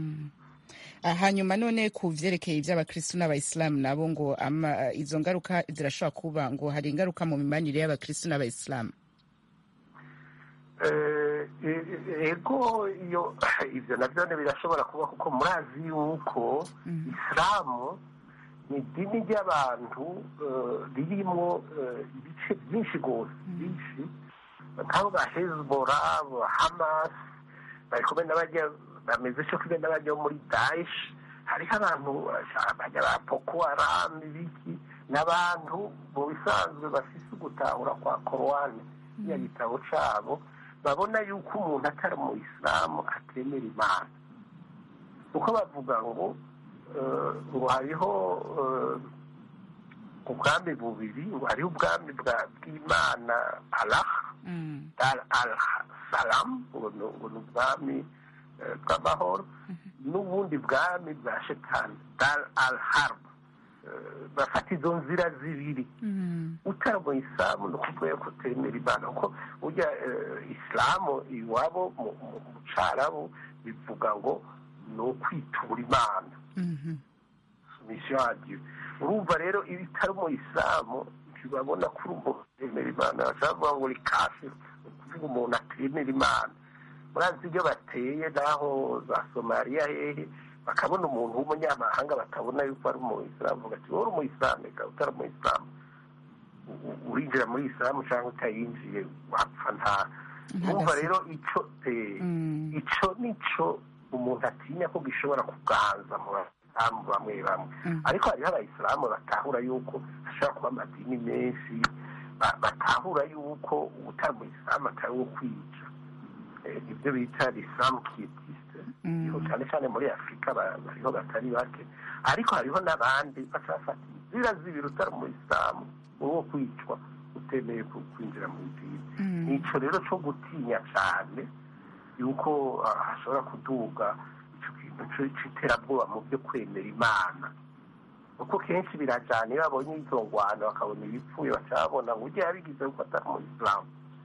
hanyuma none ku vyerekeye ivy'abakristu n'abayisilamu nabo ngo izo ngaruka zirashobora kuba ngo hari ingaruka mu mibanire y'abakristu n'abayisilamu ego iyo ibyo nabyo birashobora kuba kuko murazi yuko isilamu ni idini ry'abantu ririmo ibice byinshi rwose byinshi nk'abo ba hezbora hamasi bari kumwe n'abajya bameze cyo kumwe n'abajya muri daesh hariho abantu bajya ba boko haram ibiki n'abantu mu bisanzwe bafise ugutahura kwa korowani kiriya gitabo cyabo babona yuko umuntu atari mu isilamu atemera imana kuko bavuga ngo ngo hariho ubwami bubiri ngo hariho ubwami bw'imana allah al salamu ngo ni ubwami bw'amahoro n'ubundi bwami bwa shetani dar al harb bafata izo nzira zibiri utari mu isilamu ni ukuvuga ko utemera imana kuko ujya isilamu iwabo mu cyarabu bivuga ngo ni ukwitura imana misiyo radiyo urumva rero iyo utari mu isilamu ntibabona ko uri umuntu utemera imana bashobora kuvuga ngo uri kafi ni ukuvuga umuntu atemera imana murazi ibyo bateye naho za somaliya hehe bakabona umuntu w'umunyamahanga batabona yuko ari umuyisilamu bavuga ati wowe uri umuyisilamu reka utari umuyisilamu urinjira muri isilamu cyangwa utayinjiye wapfa nta urumva rero icyo icyo nicyo umuntu atinya ko gishobora kuganza mu basilamu bamwe bamwe ariko hariho abayisilamu batahura yuko hashobora kuba amadini menshi batahura yuko utari umuyisilamu atari uwo kwica ibyo bita isilamu kitisite cyane cyane muri afurika bariho batari bake ariko hariho n'abandi bafata inzira zibiri utari mu isilamu uwo kwicwa utemeye kwinjira mu idini nicyo rero cyo gutinya cyane yuko hashobora kuduga icyo kintu cy'iterabwoba mu byo kwemera imana kuko kenshi birajyana iyo babonye izo ngwano bakabona ibipfuye bakabona ngo ujye yabigize kuko atari mu isilamu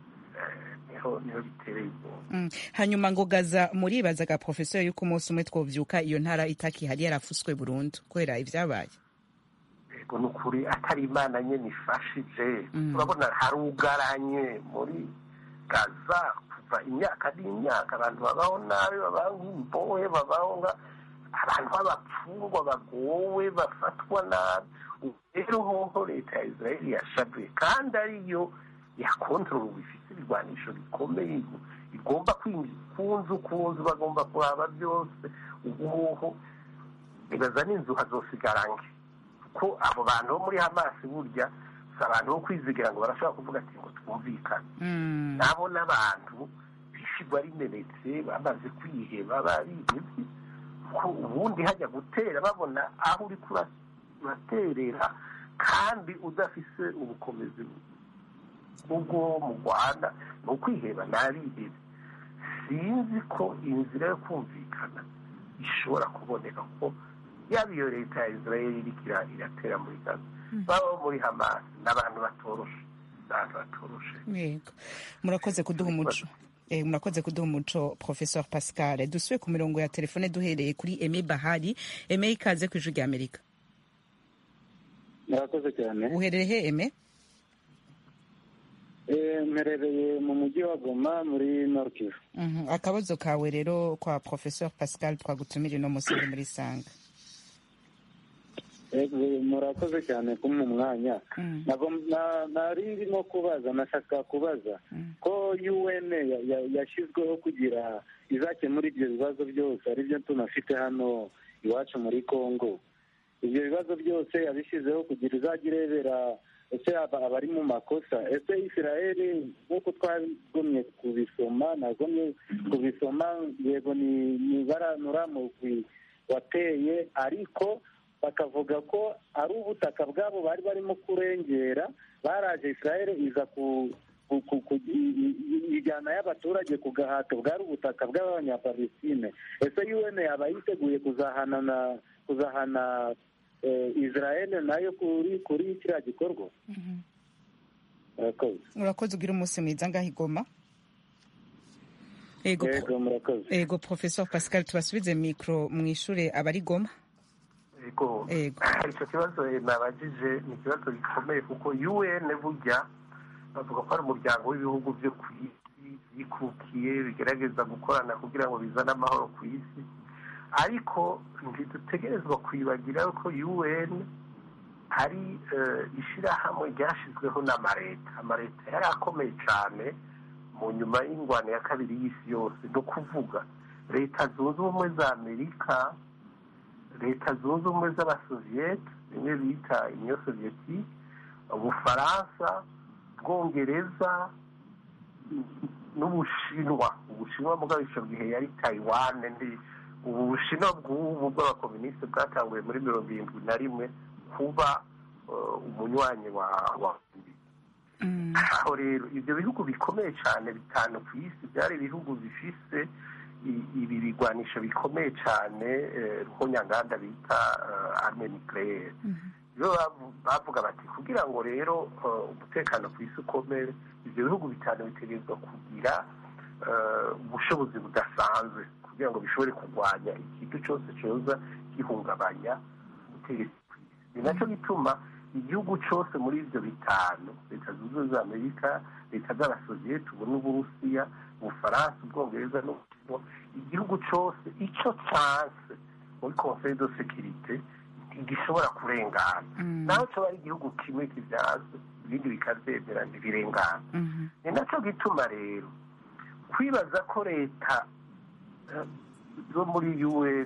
niho niho bitereye ubwoba hanyuma ngo gaza muribazaga porofesiyo y'uko umunsi umwe twobyuka iyo ntara itakihari yarafuswe burundu kubera ibyabaye yego ni ukuri atari imana nyine ifashije turabona harugaranye muri gaza kuva imyaka n'imyaka abantu babaho nabi babaho nk'imbohe babaho nka abantu b'abapfungwa bagowe bafatwa nabi rero hoho leta ya israel yashabuye kandi ariyo yakontorora ifite ibirwanisho bikomeye igomba kwinjiza ku nzu ku nzu bagomba kuraba byose ubuhoho ibaza n'inzu hazosigara nke kuko abo bantu bo muri hamasi burya si abantu bo kwizigira ngo barashobora kuvuga ati ngo twumvikane nabo n'abantu bishigwa rimenetse bamaze kwiheba barihebye ko ubundi hajya gutera babona aho uri kuraterera kandi udafise ubukomezi ubwo mu rwanda ni ukwiheba ntabihebe sinzi ko inzira yo kumvikana ishobora kuboneka kuko yaba iyo leta ya israel iriko iratera muri gaza baba muri hamasi n'abantu batoroshe abantu batoroshe yego murakoze kuduha umuco Eh, murakoze kuduha umuco professeur pascal dusuye ku mirongo ya telefone duhereye kuri eme bahari eme ikaze ku ijwi rya amerika murakoze cyane uherereye he eme mperereye mu mujyi wa goma muri norkivu Mhm. akabazo kawe rero kwa professeur pascal twagutumira ino munsi uri muri sanga Ego, murakoze cyane kumpa umwanya ntabwo na- nari ndimo kubaza nashaka kubaza ko un ya- ya- yashyizweho kugira izakemura ibyo bibazo byose aribyo tunafite hano iwacu muri congo ibyo bibazo byose yabishyizeho kugira izajya irebera ese aba- abari mu makosa ese israeli nk'uko twagomye kubisoma nagomye kubisoma yego ni ni baranura mugwi wateye ariko bakavuga ko ari ubutaka bwabo bari barimo kurengera baraje israel iza ku ku- ku- ku- i- i- i- ijyana y'abaturage ku gahato bwari ubutaka bw'abanyapalestine ese un yaba yiteguye kuzahana na kuzahana eh, israel nayo kuri kuri kiriya gikorwa murakoze urakoze ugira umunsi mwiza ngaho igoma ego yego murakoze ego professeur pascal tubasubize mikro mwishure abari goma ego icyo kibazo nabajije ni ikibazo gikomeye kuko un burya bavuga ko ari umuryango w'ibihugu byo ku isi byikukiye bigerageza gukorana kugira ngo bizane amahoro ku isi ariko ntidutegerezwa kwibagira ko un hari ishyirahamwe ryashyizweho n'amareta amareta yari akomeye cyane mu nyuma y'ingwano ya kabiri y'isi yose ni ukuvuga leta zunze ubumwe za amerika leta zunze ubumwe z'abasoviyete bimwe bita inyo soviyetike ubufaransa bwongereza n'ubushinwa ubushinwa mugabo icyo gihe yari tayiwane ubu bushinwa bw'ubu bw'abakominisite bwatanguye muri mirongo irindwi na rimwe kuba umunywanyi wa wa aho rero ibyo bihugu bikomeye cyane bitanu ku isi byari ibihugu bifise ibi bigwanisho bikomeye cyane ruhonyanganda bita arme nucleaire rero bavuga bati kugira ngo rero umutekano ku isi ukomere ibyo bihugu bitanu bitegerezwa kugira ubushobozi budasanzwe kugira ngo bishobore kurwanya ikintu cyose cyoza gihungabanya ubutegetsi ku isi ni nacyo gituma igihugu cyose muri ibyo bitanu leta zunze ubumwe za amerika leta z'abasoviyete ubu n'uburusiya ubufaransa ubwongereza n'ubushinwa igihugu cyose icyo cyanse muri conseil de sécurité ntigishobora kurengana naho cyaba ari igihugu kimwe kibyaza ibindi bikabyemera ntibirengana ni nacyo gituma rero kwibaza ko leta zo muri un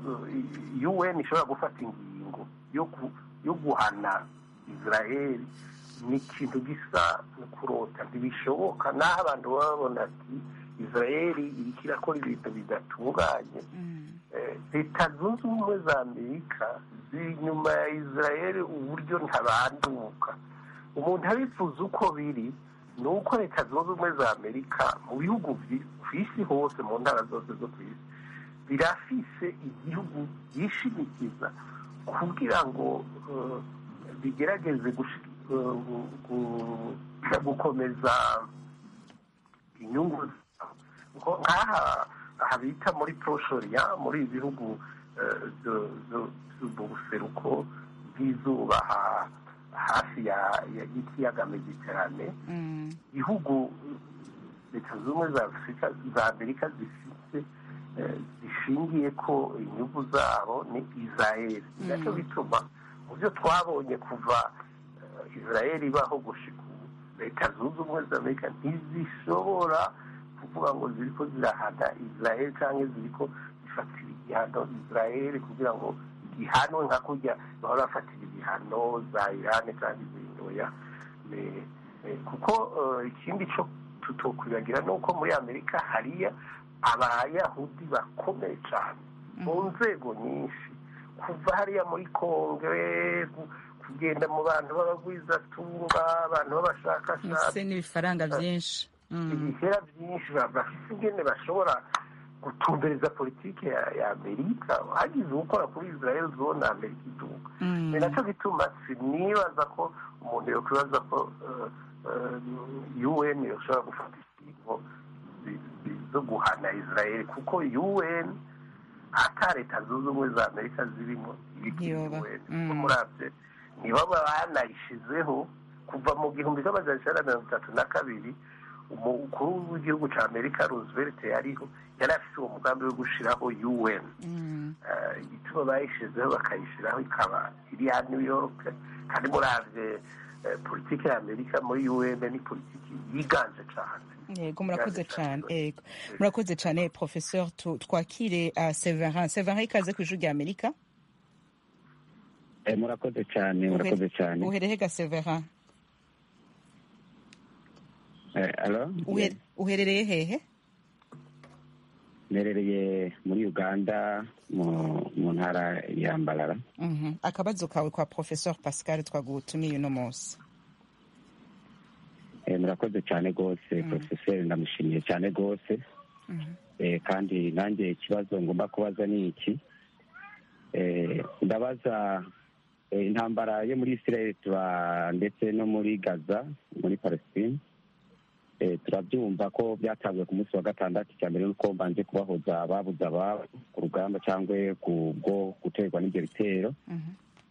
un ishobora gufata ingingo yo guhana israel ni ikintu gisa no kurota ntibishoboka naho abantu baba babona ati israel iriko irakora ibintu bidatunganye leta zunze ubumwe za amerika ziri inyuma ya israel uburyo ntabanduka umuntu abifuza uko biri ni uko leta zunze ubumwe za amerika mu bihugu ku isi hose mu ntara zose zo ku isi birafise igihugu byishimikiza kugira ngo bigerageze gukomeza inyungu nk'aha aha bita muri proshoriya muri ibi bihugu buseruko bw'izuba hafi y'ikiyaga mediterane ibihugu leta zunze ubumwe za afurika za amerika zifite zishingiye ko inyungu zabo ni israel nacyo bituma mu byo twabonye kuva israel ibaho gushika ubu leta zunze ubumwe za amerika ntizishobora kuvuga ngo ziri ko zirahana israel cyangwa ziri ko zifatira igihano israel kugira ngo igihanwe nka kurya bahora bafatira ibihano za irani cyangwa izindi oya kuko ikindi cyo tutokwibagira ni uko muri amerika hariya abayahudi bakomeye cyane mu nzego nyinshi kuva hariya muri kongere kugenda mu bantu b'abagwizatunga abantu b'abashakashatsi n'ibifaranga byinshi ibihera byinshi bafite ingene bashobora gutumbereza politiki ya amerika hagize ukora kuri israel zone amerika iduka ni nacyo gituma sinibaza ko umuntu yakwibaza ko un yoshobora gufata ingingo zo guhana israel kuko un ata leta zunze ubumwe za amerika zirimo ibiki murabye nibo banayishizeho kuva mu gihumbi cy'amajana icyenda mirongo itatu na kabiri umukuru w'igihugu cya amerika roosevelt yariho yari afite uwo mugambi wo gushyiraho un igituma bayishyizeho bakayishyiraho ikaba iri ya new york kandi murabye politiki ya amerika muri un ni politiki yiganje cyane yego murakoze cyane yego murakoze cyane professeur twakire severin severin ikaze ku ijwi rya amerika murakoze cyane murakoze cyane uhereye ga severin alo uherereye hehe mperereye muri uganda mu ntara ya mbarara akabazo kawe kwa professeur pascal twagutumiye uno munsi murakoze cyane rwose porofeseri ndamushimiye cyane rwose kandi nanjye ikibazo ngomba kubaza ni iki ndabaza intambara yo muri israel tuba ndetse no muri gaza muri palestine turabyumva ko byatanzwe ku munsi wa gatandatu cya mbere nuko mbanje kubahoza babuze ababo ku rugamba cyangwa bwo guterwa n'ibyo bitero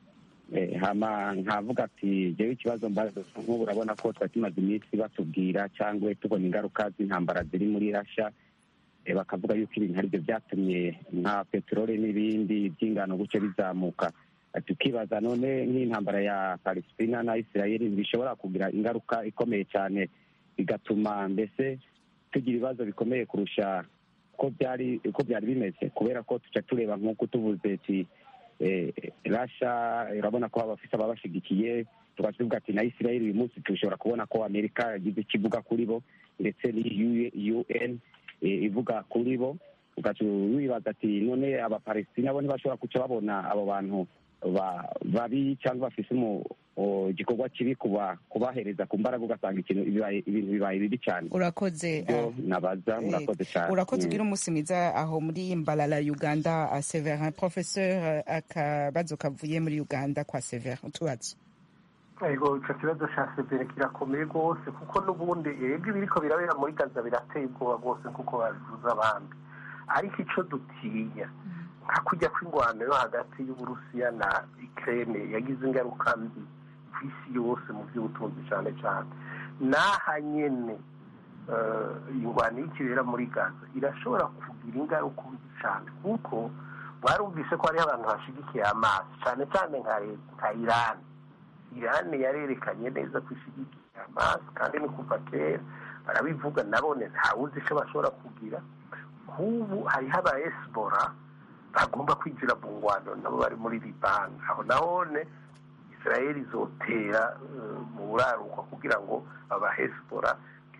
hama nkavuga ati jewe ikibazo mbaza nk'ubu urabona ko twari tumaze iminsi batubwira cyangwa tubona ingaruka z'intambara ziri muri rasha bakavuga yuko ibintu aribyo byatumye nka peteroli n'ibindi by'ingano gutyo bizamuka tukibaza none nk'intambara ya palestina na isirayeli bishobora kugira ingaruka ikomeye cyane bigatuma mbese tugira ibibazo bikomeye kurusha uko byari uko byari bimeze kubera ko tuca tureba nk'uko tuvuze ati rasha urabona ko abafite ababashigikiye tugaca tuvuga ati na isirayeli uyu munsi dushobora kubona ko amerika yagize ikivuga kuri bo ndetse n'iyi un ivuga kuri bo ugaca wibaza ati none abapalestina bo ntibashobora guca babona abo bantu babi cyangwa bafise igikorwa kibi kubahereza ku mbaraga ugasanga ibintu bibaye bibi cyane urakoze nabaza murakoze cyane urakoze ugira umunsi mwiza aho muri mbalala uganda severin professeur akabazo kavuye muri uganda kwa severin utubazo ego icyo kibazo cya severe kirakomeye rwose kuko n'ubundi ebwe ibiriko birabera muri gaza birateye ubwoba rwose kuko babivuze abandi ariko icyo dutinya nka kujya kw'ingwano yo hagati y'uburusiya na ikirere yagize ingaruka mbi ku isi yose mu by'ubutunzi cyane cyane n'aha nyine ingwano y'ikibera muri gaza irashobora kugira ingaruka mbi cyane kuko mwarumvise ko hariho abantu bashyigikiye amazi cyane cyane nka leta nka irani irani yarerekanye neza ko ishyigikiye amazi kandi ni kuva kera barabivuga nabone ntawuzi icyo bashobora kugira nk'ubu hariho aba esibora bagomba kwinjira mu ngwano nabo bari muri libani aho nahone israel izotera mu buraruko kugira ngo abahesibora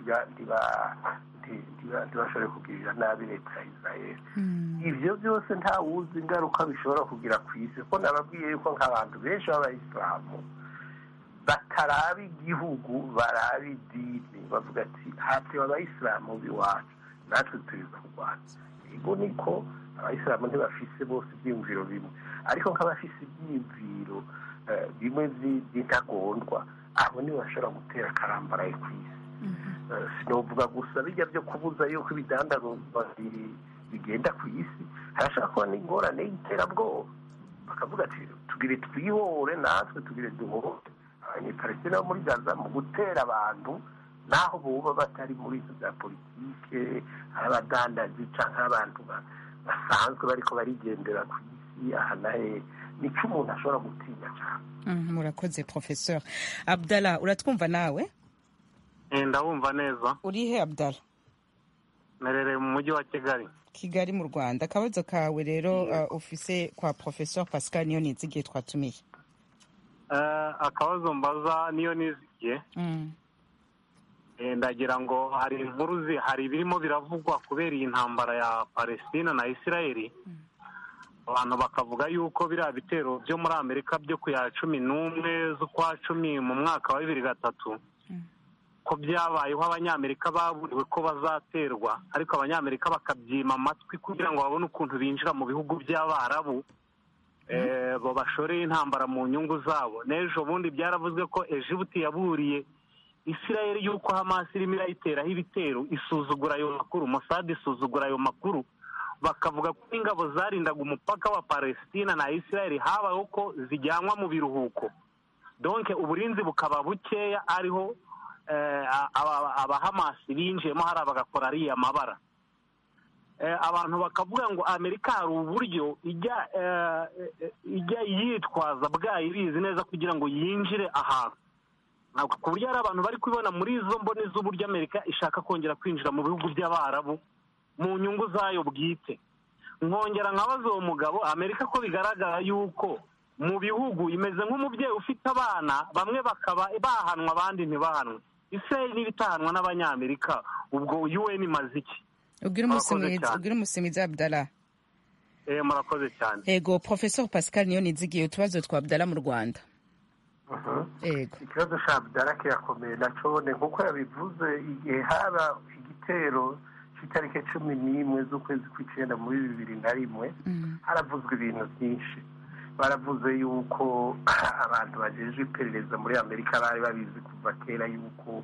ntibashobore kugirira nabi leta ya israel ibyo byose ntawuzi ingaruka bishobora kugira ku isi kuko nababwiye yuko nk'abantu benshi b'abayisilamu bataraba igihugu baraba idini bavuga ati hafi abayisilamu b'iwacu natwe turiza kurwanya ego niko abayisilamu ntibafise bose ibyiyumviro bimwe ariko nk'abafise ibyiyumviro bimwe by'intagondwa abo nibo bashobora gutera akarambaraye ku isi sinovuga gusa bijya byo kubuza yuko ibidandazwa bigenda ku isi harashobora kuba n'ingorane y'iterabwoba bakavuga ati tugire twihore natwe tugire duhore abanyepalestina bo muri gaza mu gutera abantu naho buba batari muri izo bya politike ari abadandazi cyangwa abantu basanzwe bariko barigendera ku isi aha nahe nicyo umuntu ashobora gutinya cyane murakoze professeur abdallah uratwumva nawe ndabumva neza uri he abdallah merereye mu mujyi wa kigali kigali mu rwanda akabazo kawe rero ufise kwa professeur pascal niyo nizigiye twatumiye akabazo mbaza niyo nizigiye ndagira ngo hari inkuru hari ibirimo biravugwa kubera iyi ntambara ya palestina na isirayeli abantu bakavuga yuko biriya bitero byo muri amerika byo ku ya cumi n'umwe z'ukwa cumi mu mwaka wa bibiri gatatu ko byabayeho abanyamerika baburiwe ko bazaterwa ariko abanyamerika bakabyima amatwi kugira ngo babone ukuntu binjira mu bihugu by'abarabu bo bashoreye intambara mu nyungu zabo n'ejo bundi byaravuzwe ko ejibuti yaburiye isirayeli y'uko hamasi irimo irayiteraho ibitero isuzugura ayo makuru musade isuzugura ayo makuru bakavuga ko ingabo zarindaga umupaka wa palestina na isirayeli habayeho ko zijyanwa mu biruhuko donke uburinzi bukaba bukeya ariho abahamasi binjiyemo hariya bagakora ariya mabara abantu bakavuga ngo amerika hari uburyo ijya yitwaza bwayo ibizi neza kugira ngo yinjire ahantu ku buryo hari abantu bari kubibona muri izo mboni z'uburyo amerika ishaka kongera kwinjira mu bihugu by'abarabu mu nyungu zayo bwite nkongera nkabaza uwo mugabo amerika ko bigaragara yuko mu bihugu imeze nk'umubyeyi ufite abana bamwe bakaba bahanwa abandi ntibahanwe israel niba itahanwa n'abanyamerika ubwo un imaze iki ubwira umunsi mwiza abdallah murakoze cyane ego professeur pascal niyo nizigiye utubazo twa abdallah mu rwanda ikibazo cya abdallah kirakomeye nacone nk'uko yabivuze igihe haba igitero cy'itariki cumi n'imwe z'ukwezi kw'icyenda muri bibiri na rimwe haravuzwe ibintu byinshi baravuze yuko abantu bagejeje iperereza muri amerika bari babizi kuva kera yuko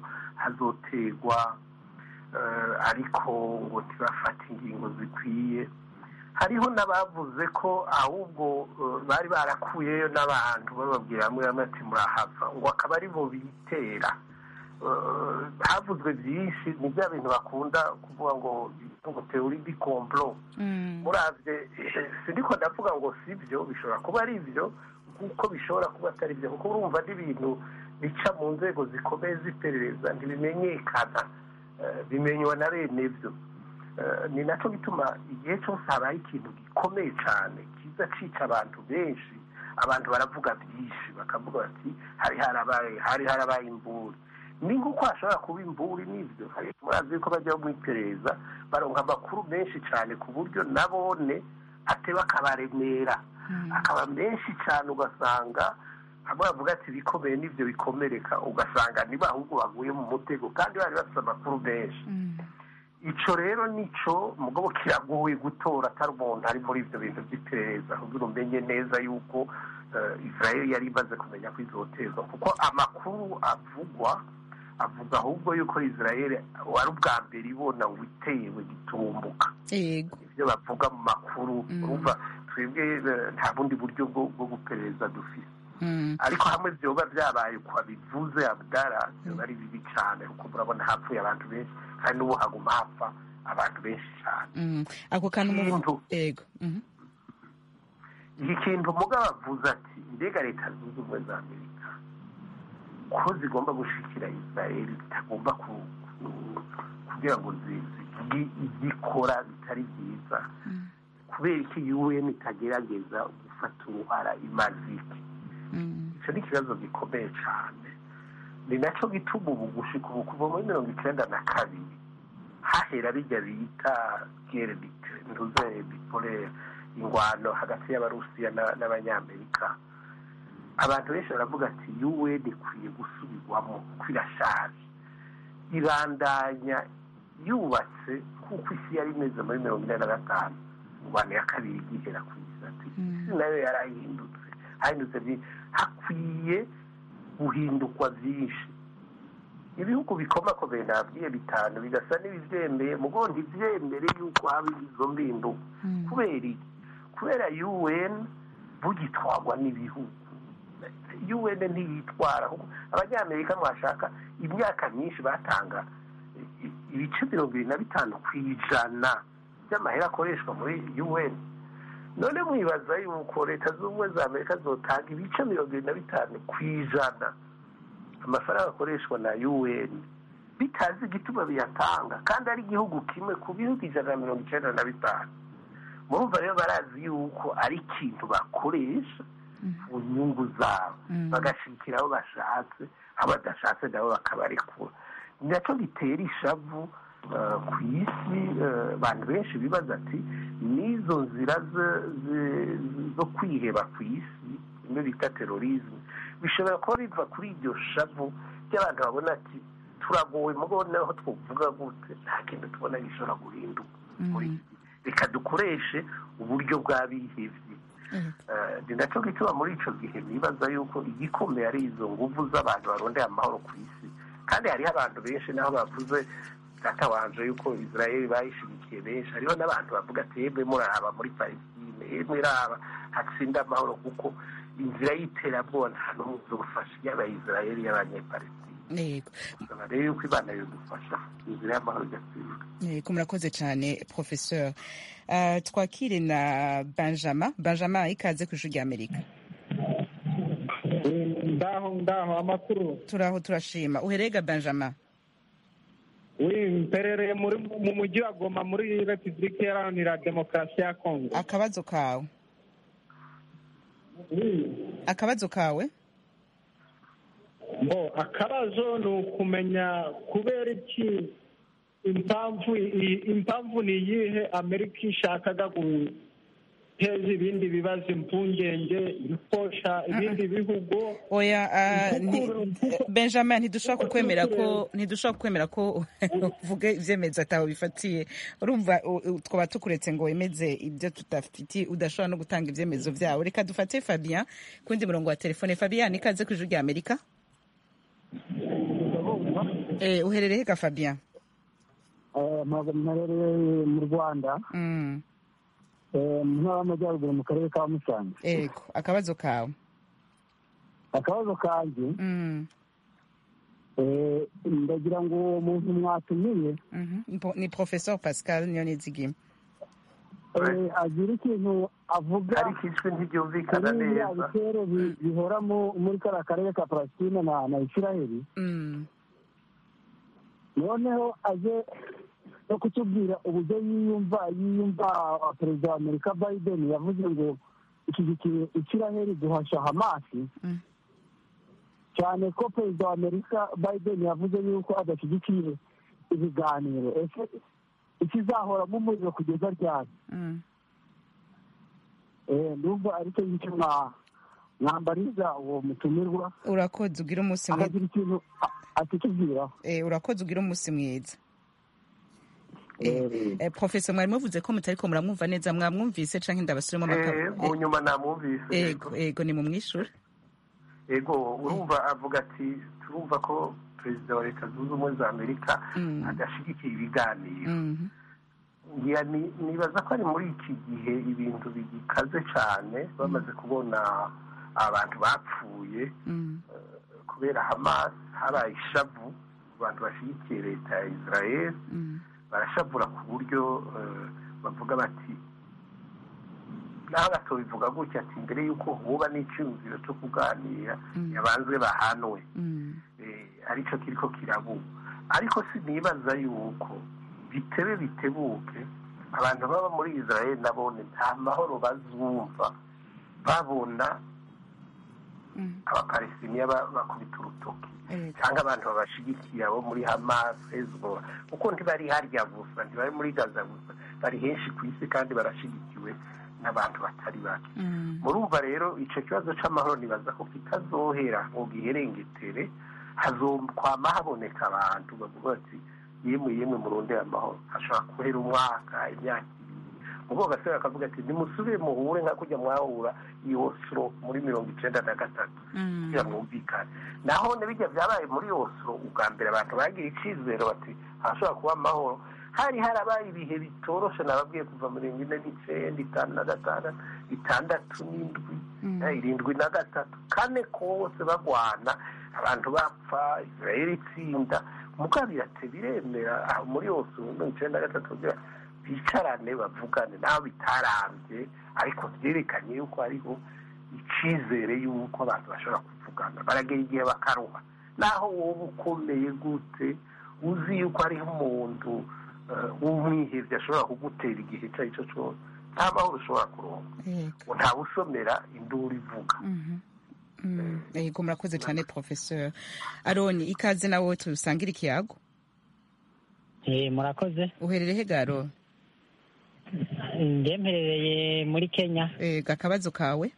hazoterwa ariko ngo ntibafate ingingo zikwiye hariho n'abavuze ko ahubwo bari barakuyeyo n'abantu bababwira hamwe hamwe ati murahava ngo akaba ari bo bitera havuzwe byinshi ni bya bintu bakunda kuvuga ngo ngo teori di komplo murabye sindiko ndavuga ngo si byo bishobora kuba ari byo kuko bishobora kuba atari byo kuko urumva n'ibintu bica mu nzego zikomeye z'iperereza ntibimenyekana bimenywa na bene byo ni nacyo bituma igihe cyose habaye ikintu gikomeye cyane kiza cica abantu benshi abantu baravuga byinshi bakavuga bati hari harabaye hari harabaye imburi ni nk'uko hashobora kuba imburi n'ibyo murazi ko bajya mu iperereza baronka amakuru menshi cyane ku buryo nabone ateba akabaremera akaba menshi cyane ugasanga hamwe bavuga ati ibikomeye n'ibyo bikomereka ugasanga niba ahubwo baguye mu mutego kandi bari bafite amakuru menshi icyo rero nicyo mugabo kiragoye gutora atari umuntu ari muri ibyo bintu by'iperereza kugira umenye neza yuko israel yari imaze kumenya ko izotezwa kuko amakuru avugwa avuga ahubwo yuko israel wari ubwa mbere ibona ngo itewe gitumbuka ibyo bavuga mu makuru urumva twebwe nta bundi buryo bwo guperereza dufite ariko hamwe byoba byabaye uko bivuze abdara byoba ari bibi cyane kuko murabona hapfuye abantu benshi kandi n'ubu haguma hapfa abantu benshi cyane ako kantu mu yego iki kintu mugabo avuze ati mbega leta zunze ubumwe za amerika ko zigomba gushikira israel zitagomba kugira ngo zikora bitari byiza kubera ko un itagerageza gufata uruhara imazike icyo ni ikibazo gikomeye cyane ni nacyo gituma ubu gushika ubu kuva muri mirongo icyenda na kabiri hahera bijya bita gere ntuze bipolere ingwano hagati y'abarusiya n'abanyamerika abantu benshi baravuga ati un ikwiye gusubirwamo kuko irashaje ibandanya yubatse nk'uko isi yari imeze muri mirongo ine na gatanu ingwano ya kabiri igihera ku isi ati isi nayo yarahindutse hahindutse hakwiye guhindukwa byinshi ibihugu bikomakomeye nabwiye bitanu bigasa n'ibibyemeye mugo ntibyemere yuko haba izo mbinduka kubera iki kubera un bugitwarwa n'ibihugu un ntiyitwara abanyamerika mwashaka imyaka myinshi batanga ibice mirongo irindwi na bitanu ku ijana by'amahera akoreshwa muri un none mwibaza yuko leta z'ubumwe za amerika zotanga ibice mirongo irindwi na bitanu ku ijana amafaranga akoreshwa na un bitazi igituma biyatanga kandi ari igihugu kimwe ku bihugu ijana na mirongo icyenda na bitanu murumva rero barazi yuko ari ikintu bakoresha ku nyungu zabo bagashikira aho bashatse aho badashatse nabo bakabarekura ni nacyo gitera ishavu ku isi abantu benshi bibaza ati n'izo nzira zo kwiheba ku isi bimwe bita terorizme bishobora kuba biva kuri iryo shavu ry'abantu babona ati turagowe mugo naho twavuga gute nta kintu tubona gishobora guhinduka muri reka dukoreshe uburyo bw'abihebye ni nacyo gituma muri icyo gihe bibaza yuko igikomeye ari izo nguvu z'abantu barondeye amahoro ku isi kandi hariho abantu benshi naho bavuze batabanje yuko israel bayishyigikiye benshi hariho n'abantu bavuga ati yemwe murahaba muri palestine yemwe iraba hatsinda amahoro kuko inzira y'iterabwoba nta n'umwe uzofasha yaba israel y'abanyepalestine yego rero yuko imana yadufasha inzira y'amahoro igatsinda yego murakoze cyane professeur uh, twakire na benjamin benjamin ikaze ku ijwi ry'amerika ndaho ndaho amakuru turaho turashima uherega benjamin mperereye mu mujyi wa goma muri repubulika iharanira demokarasi ya kongo akabazo kawe akabazo kawe bo akabazo ni ukumenya kubera iki impamvu impamvu ni iyihe amerika ishakaga guteza ibindi bibazo impungenge ikosha ibindi bihugu oya benjamin ntidushobora kukwemera ko ntidushobora kukwemera ko uvuge ibyemezo ataho bifatiye urumva twaba tukuretse ngo wemeze ibyo tudafitiye udashobora no gutanga ibyemezo byawe reka dufate fabien ku wundi murongo wa telefone fabien ikaze ku ijwi rya amerika uherereye ka fabien mperereye mu rwanda mu ntara y'amajyaruguru mu karere ka musanze ego akabazo kawe akabazo kanjye ndagira ngo uwo muntu mwatumiye ni professeur pascal niyonizigima agira ikintu avuga ariko ijwi ntiryumvikana neza bitero bihora muri kariya karere ka palestine na isiraheli noneho aje no kutubwira uburyo yiyumva yiyumva perezida wa amerika biden yavuze ngo ishyigikiye isiraheli guhasha hamasi cyane ko perezida wa amerika biden yavuze yuko adashyigikiye ibiganiro ese ikizahoramo umuriro kugeza ryari ndumva aricyo ngicyo mwambariza uwo mutumirwa urakoze ugira umunsi mwiza akagira ikintu atikibwiraho urakoze ugira umunsi mwiza profesa mwari muvuze ko mutari ko muramwumva neza mwamwumvise cyangwa ndabasubiremo amakuru mu nyuma namwumvise ego ego ni mu mwishure ego urumva avuga ati turumva ko perezida wa leta zunze ubumwe za amerika adashyigikiye ibiganiro nibaza ko ari muri iki gihe ibintu bigikaze cyane bamaze kubona abantu bapfuye kubera hamas habaye ishavu abantu bashyigikiye leta ya israel barashavura ku buryo bavuga bati naho batobivuga gutya ati mbere y'uko huba n'icyumviro cyo kuganira yabanzwe bahanwe aricyo kiriko kirabuba ariko sinibaza yuko bitebe bitebuke abantu baba muri israel nabone nta mahoro bazumva babona abapalestiniya bakubita urutoki cyangwa abantu babashigikiye abo muri hamas hezbollah kuko ntibari harya gusa ntibari muri gaza gusa bari henshi ku isi kandi barashigikiwe n'abantu batari bake murumva rero icyo kibazo cy'amahoro nibaza ko kitazohera ngo giherengetere hazokwama haboneka abantu bavuga bati yemwe yemwe murondera amahoro hashobora guhera umwaka imyaka ibiri ubwo gasore akavuga ati nimusubire muhure nka kujya mwahura i oslo muri mirongo icyenda na gatatu kugira mwumvikane naho bijya byabaye muri oslo ubwa mbere abantu bagira icyizere bati hashobora kuba amahoro hari harabaye ibihe bitoroshe nababwiye kuva mirongo ine n'icyenda itanu na gatandatu itandatu n'indwi irindwi na gatatu kane kose bagwana abantu bapfa israel itsinda mugabirate biremera aho muri yose mirongo icyenda na gatatu bicarane bavugane naho bitarambye ariko byerekanye yuko hariho icyizere y'uko abantu bashobora kuvugana baragera igihe bakaruha naho wowe ukomeye gute uzi yuko hariho umuntu w'umwihebye ashobora kugutera igihe icyo ari cyo cyose nta mahoro ushobora kuronka ntawe usomera induru ivuga yego murakoze cyane professeur aroni ikaze nawe tusangira ikiyago murakoze uherereye he garo mperereye muri kenya yego akabazo kawe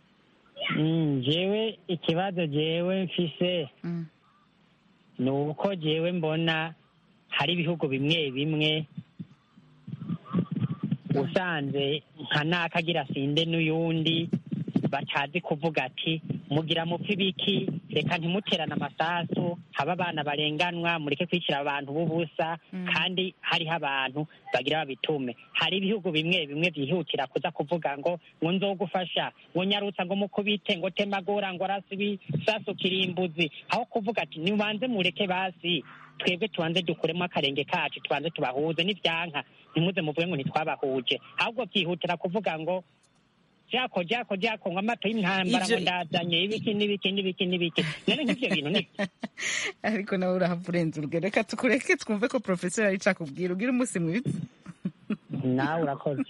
jewe ikibazo jewe mfise ni uko jewe mbona hari ibihugu bimwe bimwe usanze nka nakagira sinde n'uyundi batazi kuvuga ati mugira mupfa ibiki reka ntimuterane amasasu haba abana barenganwa mureke kwishyira abantu b'ubusa kandi hariho abantu bagira babitume hari ibihugu bimwe bimwe byihutira kuza kuvuga ngo ngo nzogufasha ngo nyarutsa ngo mukubite ngo temagura ngo arasi ibisasu kirimbuzi aho kuvuga ati nibanze mureke basi twebwe tubanze dukuremo akarenge kacu tubanze tubahuze n'ibyanka ntimuze muvuge ngo ntitwabahuje ahubwo byihutira kuvuga ngo jako jako jako ngo amato y'intambara ngo ndazanye ibiki n'ibiki n'ibiki n'ibiki none nk'ibyo bintu ni ariko nawe urahava urenze urugero reka tukureke twumve ko profesor ari cakubwira ubwira umunsi mwiza nawe urakoze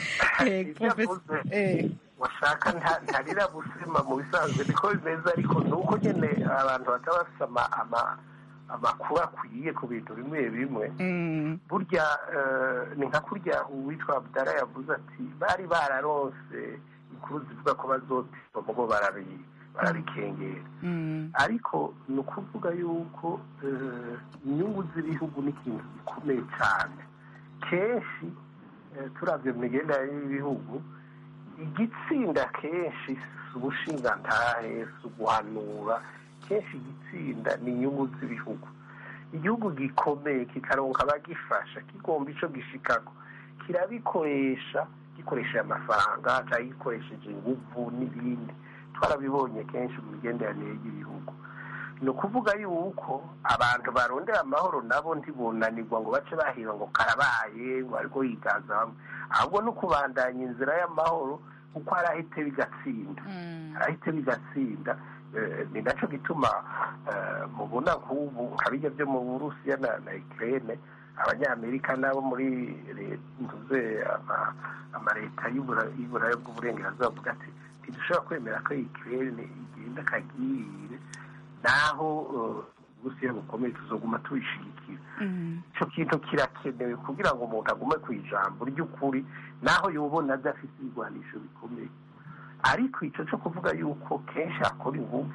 washaka ntarira busima mu bisanzwe niko bimeze ariko ni uko nyine abantu bataba bafite amakuru akwiye ku bintu bimwe bimwe burya ni nka kurya uwitwa abdara yavuze ati bari bararonse inkuru zivuga ko bazotiba mubo barabikengera ariko ni ukuvuga yuko inyungu z'ibihugu ni ikintu gikomeye cyane kenshi turabye mu migenderanire y'ibihugu igitsinda kenshi si ubushingantahe si uguhanura kenshi igitsinda ni inyungu z'ibihugu igihugu gikomeye kikaronka abagifasha kigomba icyo gishikako kirabikoresha gikoresheje amafaranga cyangwa gikoresheje ingufu n'ibindi twarabibonye kenshi mu migenderanire y'ibihugu ni ukuvuga yuko abantu barondera amahoro nabo ntibunanirwa ngo bace bahira ngo karabaye ngo ariko yigaza bamwe ahubwo no kubandanya inzira y'amahoro kuko hari ahite bigatsinda hari ahite bigatsinda ni nacyo gituma mubona nk'ubu nka bijya byo mu burusiya na ikirere abanyamerika nabo muri ntuze amaleta y'uburaya bw'uburengerazuba bavuga ati ntidushobora kwemera ko ikirere igenda akagirire naho uburusiya bukomeye tuzoguma tubishigikira icyo kintu kirakenewe kugira ngo umuntu agume ku ijambo ry'ukuri naho yubona adafite ibigwanisho bikomeye ariko icyo cyo kuvuga yuko kenshi hakora ingufu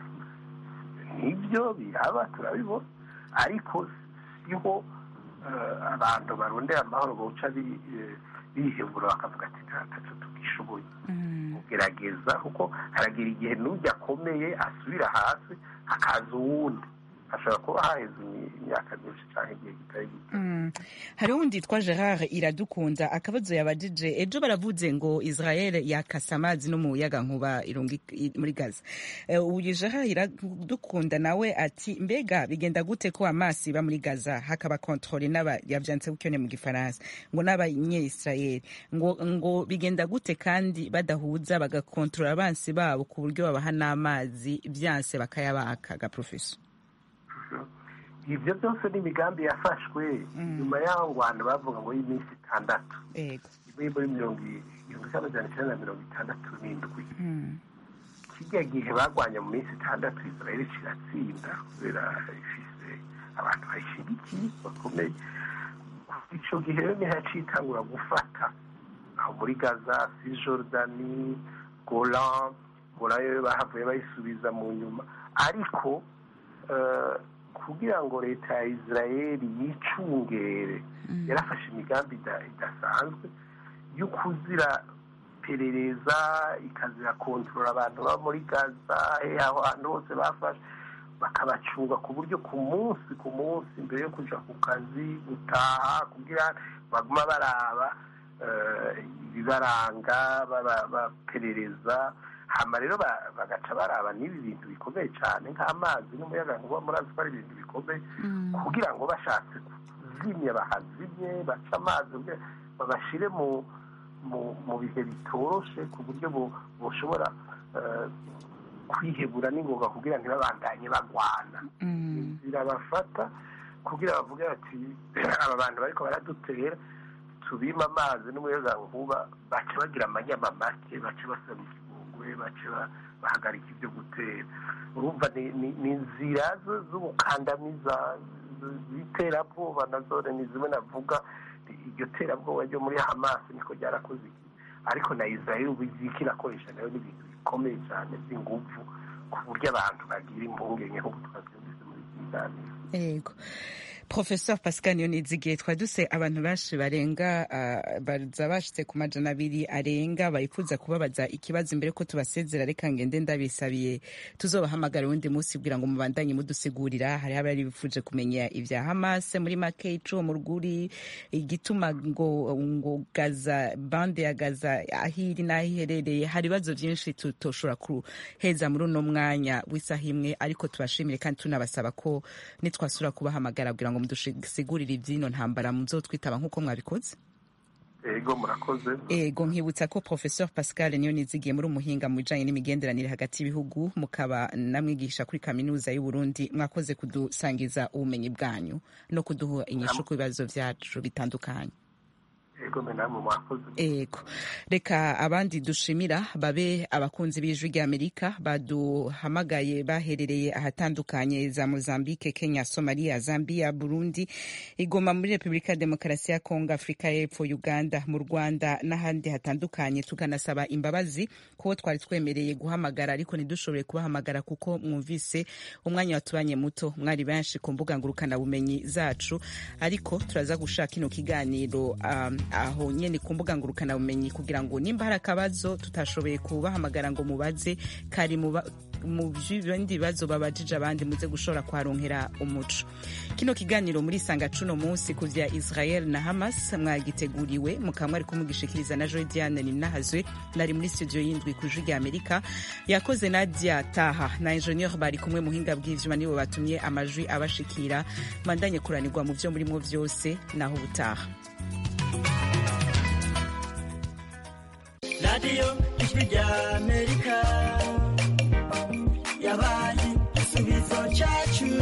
nibyo biraba turabibona ariko siho abantu barondera amahoro bawuca bihebura bakavuga ati ntacyo tugishoboye kugerageza kuko haragira igihe n'ujya akomeye asubira hasi hakaza uwundi hashobora kuba haheze imyaka myinshi cyangwa igihe kitari gito hari uwundi yitwa gerard iradukunda akabazo yabajije ejo baravuze ngo israel yakasa amazi no mu muyaga nkuba muri gaza uyu gerard iradukunda nawe ati mbega bigenda gute ko amazi iba muri gaza hakaba kontrole n'aba yabyanditse gutyo mu gifaransa ngo n'abanye-israel ngo ngo bigenda gute kandi badahuza bagakontorora abansi babo ku buryo babaha n'amazi byanse bakayabaka ga profeso ibyo byose ni imigambi yafashwe nyuma y'aho ngo abantu bavuga ngo y'iminsi itandatu muri muri mirongo igihumbi kimwe magana cyenda na mirongo itandatu n'indwi kijya gihe barwanya mu minsi itandatu israel kiratsinda kubera ifise abantu bayishyigikiye bakomeye icyo gihe rero niho yaciye itangura gufata aho muri gaza si jordani golan golan yo bahavuye bayisubiza mu nyuma ariko kugira ngo leta ya israel yicungere yarafashe imigambi idasanzwe yo kuzira perereza ikazira kontorora abantu baba muri gaza aho hantu hose bafashe bakabacunga ku buryo ku munsi ku munsi mbere yo kujya ku kazi gutaha kugira baguma baraba ibibaranga baperereza hama rero bagaca baraba n'ibi bintu bikomeye cyane nk'amazi n'umuyaga nkuba murazi ko ari ibintu bikomeye kugira ngo bashatse kuzimya bahazimye baca amazi babashyire mu mu bihe bitoroshe ku buryo bushobora kwihebura n'ingoga kugira ntibabandanye bagwana birabafata kugira bavuge bati aba bantu bariko baradutera tubima amazi n'umuyaga nkuba baca bagira amanyama make baca basaba ikigongwe baca bahagarika ibyo gutera urumva ni inzira z'ubukandamiza z'iterabwoba nazo ni zimwe navuga iryo terabwoba ryo muri hamasi niko ryarakoze iki ariko na israel ubu iziki irakoresha nayo n'ibintu bikomeye cyane by'ingufu ku buryo abantu bagira impungenge nk'ubu twabyumvise muri iki kiganiro yego professeur pascal niyonizigiye twari duse abantu benshi barenga baza bashitse ku majana abiri arenga bifuza kubabaza ikibazo imbere ko tubasezera reka ngende ndabisabiye tuzobahamagara uwundi munsi kugira ngo mubandanye mudusigurira hari abari bifuje kumenya ibya hamas muri make icuwo mu rwuri igituma ngo ngo gaza bande ya gaza aho iri n'aho iherereye hari ibibazo byinshi tutoshobora kuheza muri uno mwanya w'isaha imwe ariko tubashimire kandi tunabasaba ko nitwasura kubahamagara kugira ngo mudusigurire iby'ino ntambara muzotwitaba nk'uko mwabikoze ego murakoze ego nkibutsa ko professeur pascal niyo nizigiye muri umuhinga mu bijanye n'imigenderanire hagati y'ibihugu mukaba namwigisha kuri kaminuza y'u Burundi mwakoze kudusangiza ubumenyi bwanyu no kuduha inyishu ku bibazo vyacu bitandukanye ego namwe mwakoze ego reka abandi dushimira babe abakunzi b'ijwi ry'amerika baduhamagaye baherereye ahatandukanye za mozambique kenya somalia zambia burundi igoma muri repubulika ya demokarasi ya kongo afurika y'epfo uganda mu rwanda n'ahandi hatandukanye tukanasaba imbabazi kuko twari twemereye guhamagara ariko ntidushobore kubahamagara kuko mwumvise umwanya watubanye muto mwari benshi ku mbuga ngurukanabumenyi zacu ariko turaza gushaka ino kiganiro um, aho nyene ku mbuga ngurukanabumenyi kugira ngo nimba hari akabazo tutashoboye kubahamagara ngo mubaze kari mu ba- mu bindi bibazo babajije abandi muze gushobora kuharonkera umuco kino kiganiro muri sanga cuno munsi ku vya israel na hamas mwagiteguriwe mukaba mwari kumugishikiriza na joy diane ninahazwe nari muri studio y'indwi ku ijwi rya amerika yakoze nadia taha na ingenieur bari kumwe muhinga bw'ivyuma nibo batumye amajwi abashikira mandanye kuranirwa mu vyo murimo vyose naho ubutaha radiyo ijwi rya amerika yabaye igisubizo cyacu